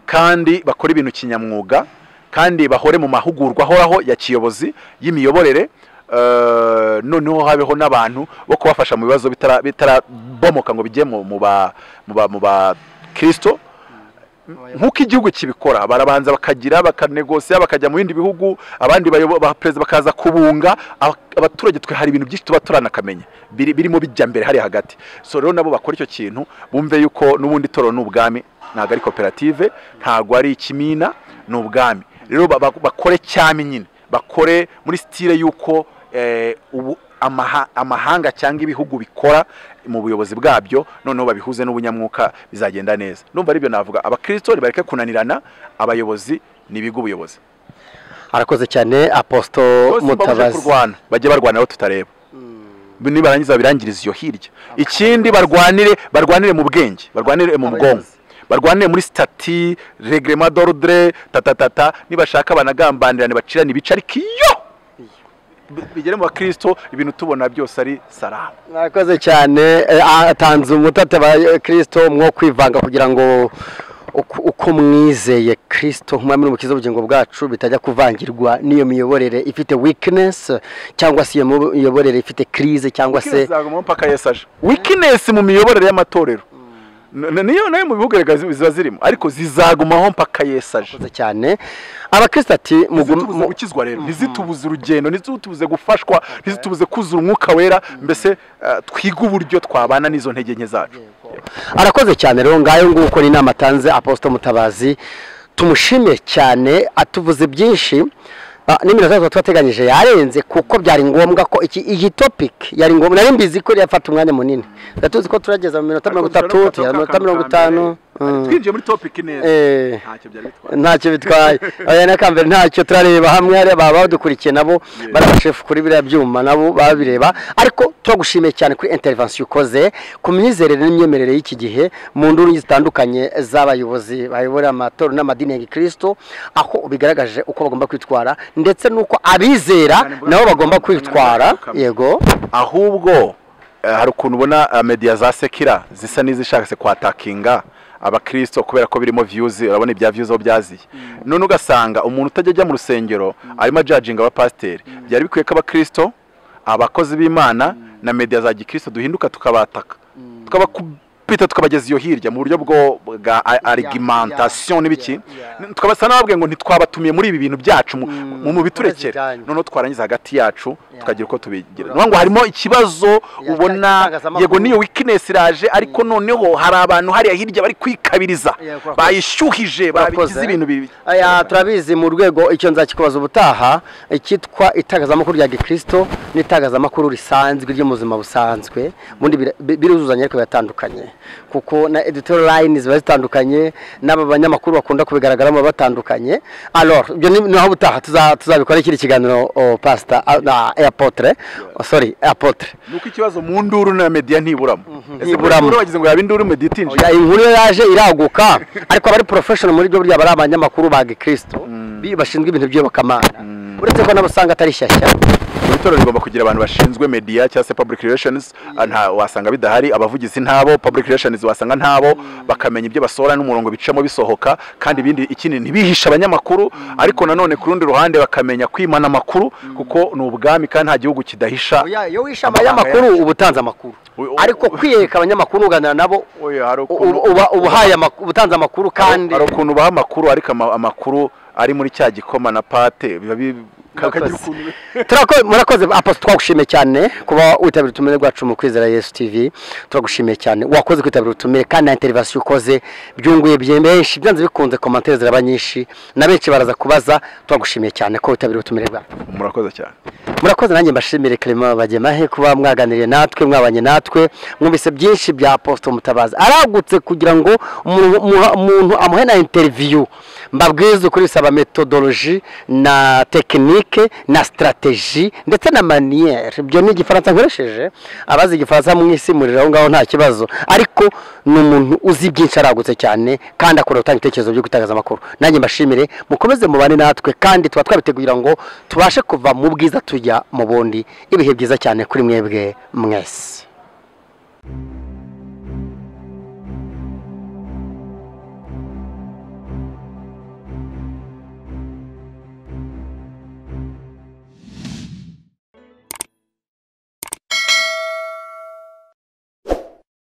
kandi bakora ibintu kinyamwuga kandi bahore mu mahugurwa ahoraho ya kiyobozi y'imiyoborere eh, noneho habeho n'abantu bo kubafasha mu bibazo bitara- bitarabomoka ngo bijye mu- mu ba- mu ba- mu bakristo nk'uko igihugu kibikora barabanza bakagira bakanegosiya bakajya mu bindi bihugu abandi bayobo- ba perezida bakaza kubunga aba- abaturage twe hari ibintu byinshi tuba turanakamenya biri- birimo bijya mbere hariya hagati so rero nabo bakora icyo kintu bumve yuko n'ubundi toro ni ubwami ntabwo ari koperative ntabwo ari ikimina ni ubwami rero ba- ba- bakore cyami nyine bakore muri sitire y'uko eh, ubu- amaha- amahanga cyangwa ibihugu bikora mu buyobozi bwabyo noneho babihuze n'ubunyamwuka bizagenda neza numva aribyo navuga abakirisito bareke kunanirana abayobozi n'ibigo ubuyobozi arakoze cyane aposito bose babuze mutabazi kurwana bajye barwana aho tutareba nibarangiza babirangiriza iyo hirya ikindi barwanire barwanire mu bwenge barwanire mu bwonko Abayobozi. barwanire muri sitati regrema dorudre tatatata nibashaka banagambanirane bacirane ibice ariko iyo bi- bigere mu bakristo ibintu tubona byose ari salama murakoze cyane eh, atanze umutate aba kirisito mwo kwivanga kugira ngo uko- uko mwizeye kirisito nk'umwami n'umukiza w'ubugingo bwacu bitajya kuvangirwa n'iyo miyoborere ifite wikinesi cyangwa se iyo miyoborere ifite kirize cyangwa se zaguma mpaka yesu aje weakness mu miyoborere y'amatorero N- n- niyo nayo mu bihugu erega zi- ziba zirimo ariko zizagumaho mpaka yesu aje murakoze cyane abakristo ati mugume- ntizitubuze gukizwa rero ntizitubuze urugendo ntizitubuze gufashwa ntizitubuze kuzura umwuka wera mbese eh, twige uburyo twabana n'izo ntege nke zacu arakoze cyane rero ngayo nguko ni inama atanze aposito mutabazi tumushimire cyane atuvuze byinshi Ah, n'iminota tuba twateganyije yarenze kuko byari ngombwa ko iki iyi topic yari ngombwa nari mbizi ko yafata umwanya munini ndatuzi ko turageza mu minota mirongo itatu tugera mu minota mirongo itanu Mm. twinjiye muri topiki neza Eh. ntacyo byari bitwaye ntacyo bitwaye aya nakambere ntacyo turareba hamwe hariya baba badukurikiye nabo barabashefu kuri biriya byuma nabo babireba ariko turagushimiye cyane kuri intervention ukoze ku myizerere n'imyemerere y'iki gihe mu nduru zitandukanye z'abayobozi bayobora amatora n'amadini ya gikristo aho ubigaragaje uko bagomba kwitwara ndetse n'uko abizera nabo bagomba kwitwara yego ahubwo eh, hari ukuntu ubona eh, media za sekira zisa n'izishaka se kwatakinga abakristo kubera ko birimo views urabona ibya views aho byaziye none ugasanga umuntu utajya ajya mu rusengero arimo ajajinga abapasiteri byari bikwiye ko abakristo abakozi b'imana na media za gikristo duhinduka tukabataka tukabakubita tukabageza iyo hirya mu buryo bwo bwa a- argumentation n'ibiki yeah. tukabasa n'ababwiye ngo ntitwabatumiye muri ibi bintu byacu mu- mu mu biturekera Murabyiganye. noneho twarangiza hagati yacu tukagira uko tubigira Urakoze. niyo ngo harimo ikibazo ubona itangazamakuru. yego niyo weakness iraje ariko noneho hari abantu hariya hirya bari kwikabiriza Yeah, urakoze. bayishyuhije Urakoze. babigize ibintu bibi aya turabizi mu rwego icyo nzakikubaza ubutaha icyitwa itangazamakuru rya gikristo n'itangazamakuru risanzwe ryo mu buzima busanzwe ubundi bira- bi- biruzuzanya ariko biratandukanye kuko na editorial line ziba zitandukanye n'aba banyamakuru bakunda kubigaragaramo baba batandukanye alors ibyo ni naho ubutaha tuza- tuzabikora ikindi kiganiro o, pastor a- na apotre sorry apotre nuko ikibazo mu nduru na media ntiburamo ese ntiburamo. mu nduru bagize ngo yaba induru media itinjiye Oya, inkuru yo yaje iraguka ariko abari professional muri byo burya bari abanyamakuru ba gikristo bi- bashinzwe ibintu by'iyobokamana uretse ko nabo usanga atari shyashya buri torero rigomba kugira abantu bashinzwe media cyangwa se public relations ah, nta wasanga bidahari abavugizi ntabo public relations wasanga ntabo bakamenya ibyo basohora n'umurongo bicamo bisohoka kandi ibindi ikindi ntibihishe abanyamakuru ariko nanone ku rundi ruhande bakamenya kwimana amakuru kuko ni ubwami kandi nta gihugu kidahisha Oya, iyo wishe amabanga abanyamakuru uba utanze amakuru Oya, ariko kwiyereka abanyamakuru uganira nabo Oya, hari u- ukuntu- uba- uba ubahaye amak- uba utanze amakuru kandi hari ukuntu baha amakuru ariko ama- amakuru ari muri cya gikoma na pate biba bi- ka- kagira Murakoze. ukuntu- Turako- murakoze aposto twagushimiye cyane kuba witabira ubutumire bwacu mu kwizera yesu tv turagushimiye cyane wakoze kwitabira ubutumire kandi na interivasiyo ukoze byunguye bye- benshi byanze bikunze komantere ziraba nyinshi na benshi baraza kubaza turagushimiye cyane ko witabira ubutumire bwacu murakoze cyane murakoze nanjye mbashimire Clement Bagemahe kuba mwaganiriye natwe mwabanye natwe mwumvise byinshi bya Apostle Mutabazi aragutse kugira ngo umuntu- muha- umuntu amuhe na interview mbabwize kuri saba methodology na tekinike na strategy ndetse na manière ibyo ni igifaransa nkoresheje abazi igifaransa mwisimurira aho ngaho nta kibazo ariko ni umuntu uzi byinshi aragutse cyane kandi akunda gutanga ibitekerezo byo gutangaza amakuru nanjye mbashimire mukomeze mubane natwe kandi tuba twabiteguye ngo tubashe kuva mu bwiza tujya mu bundi ibihe byiza cyane kuri mwebwe mwese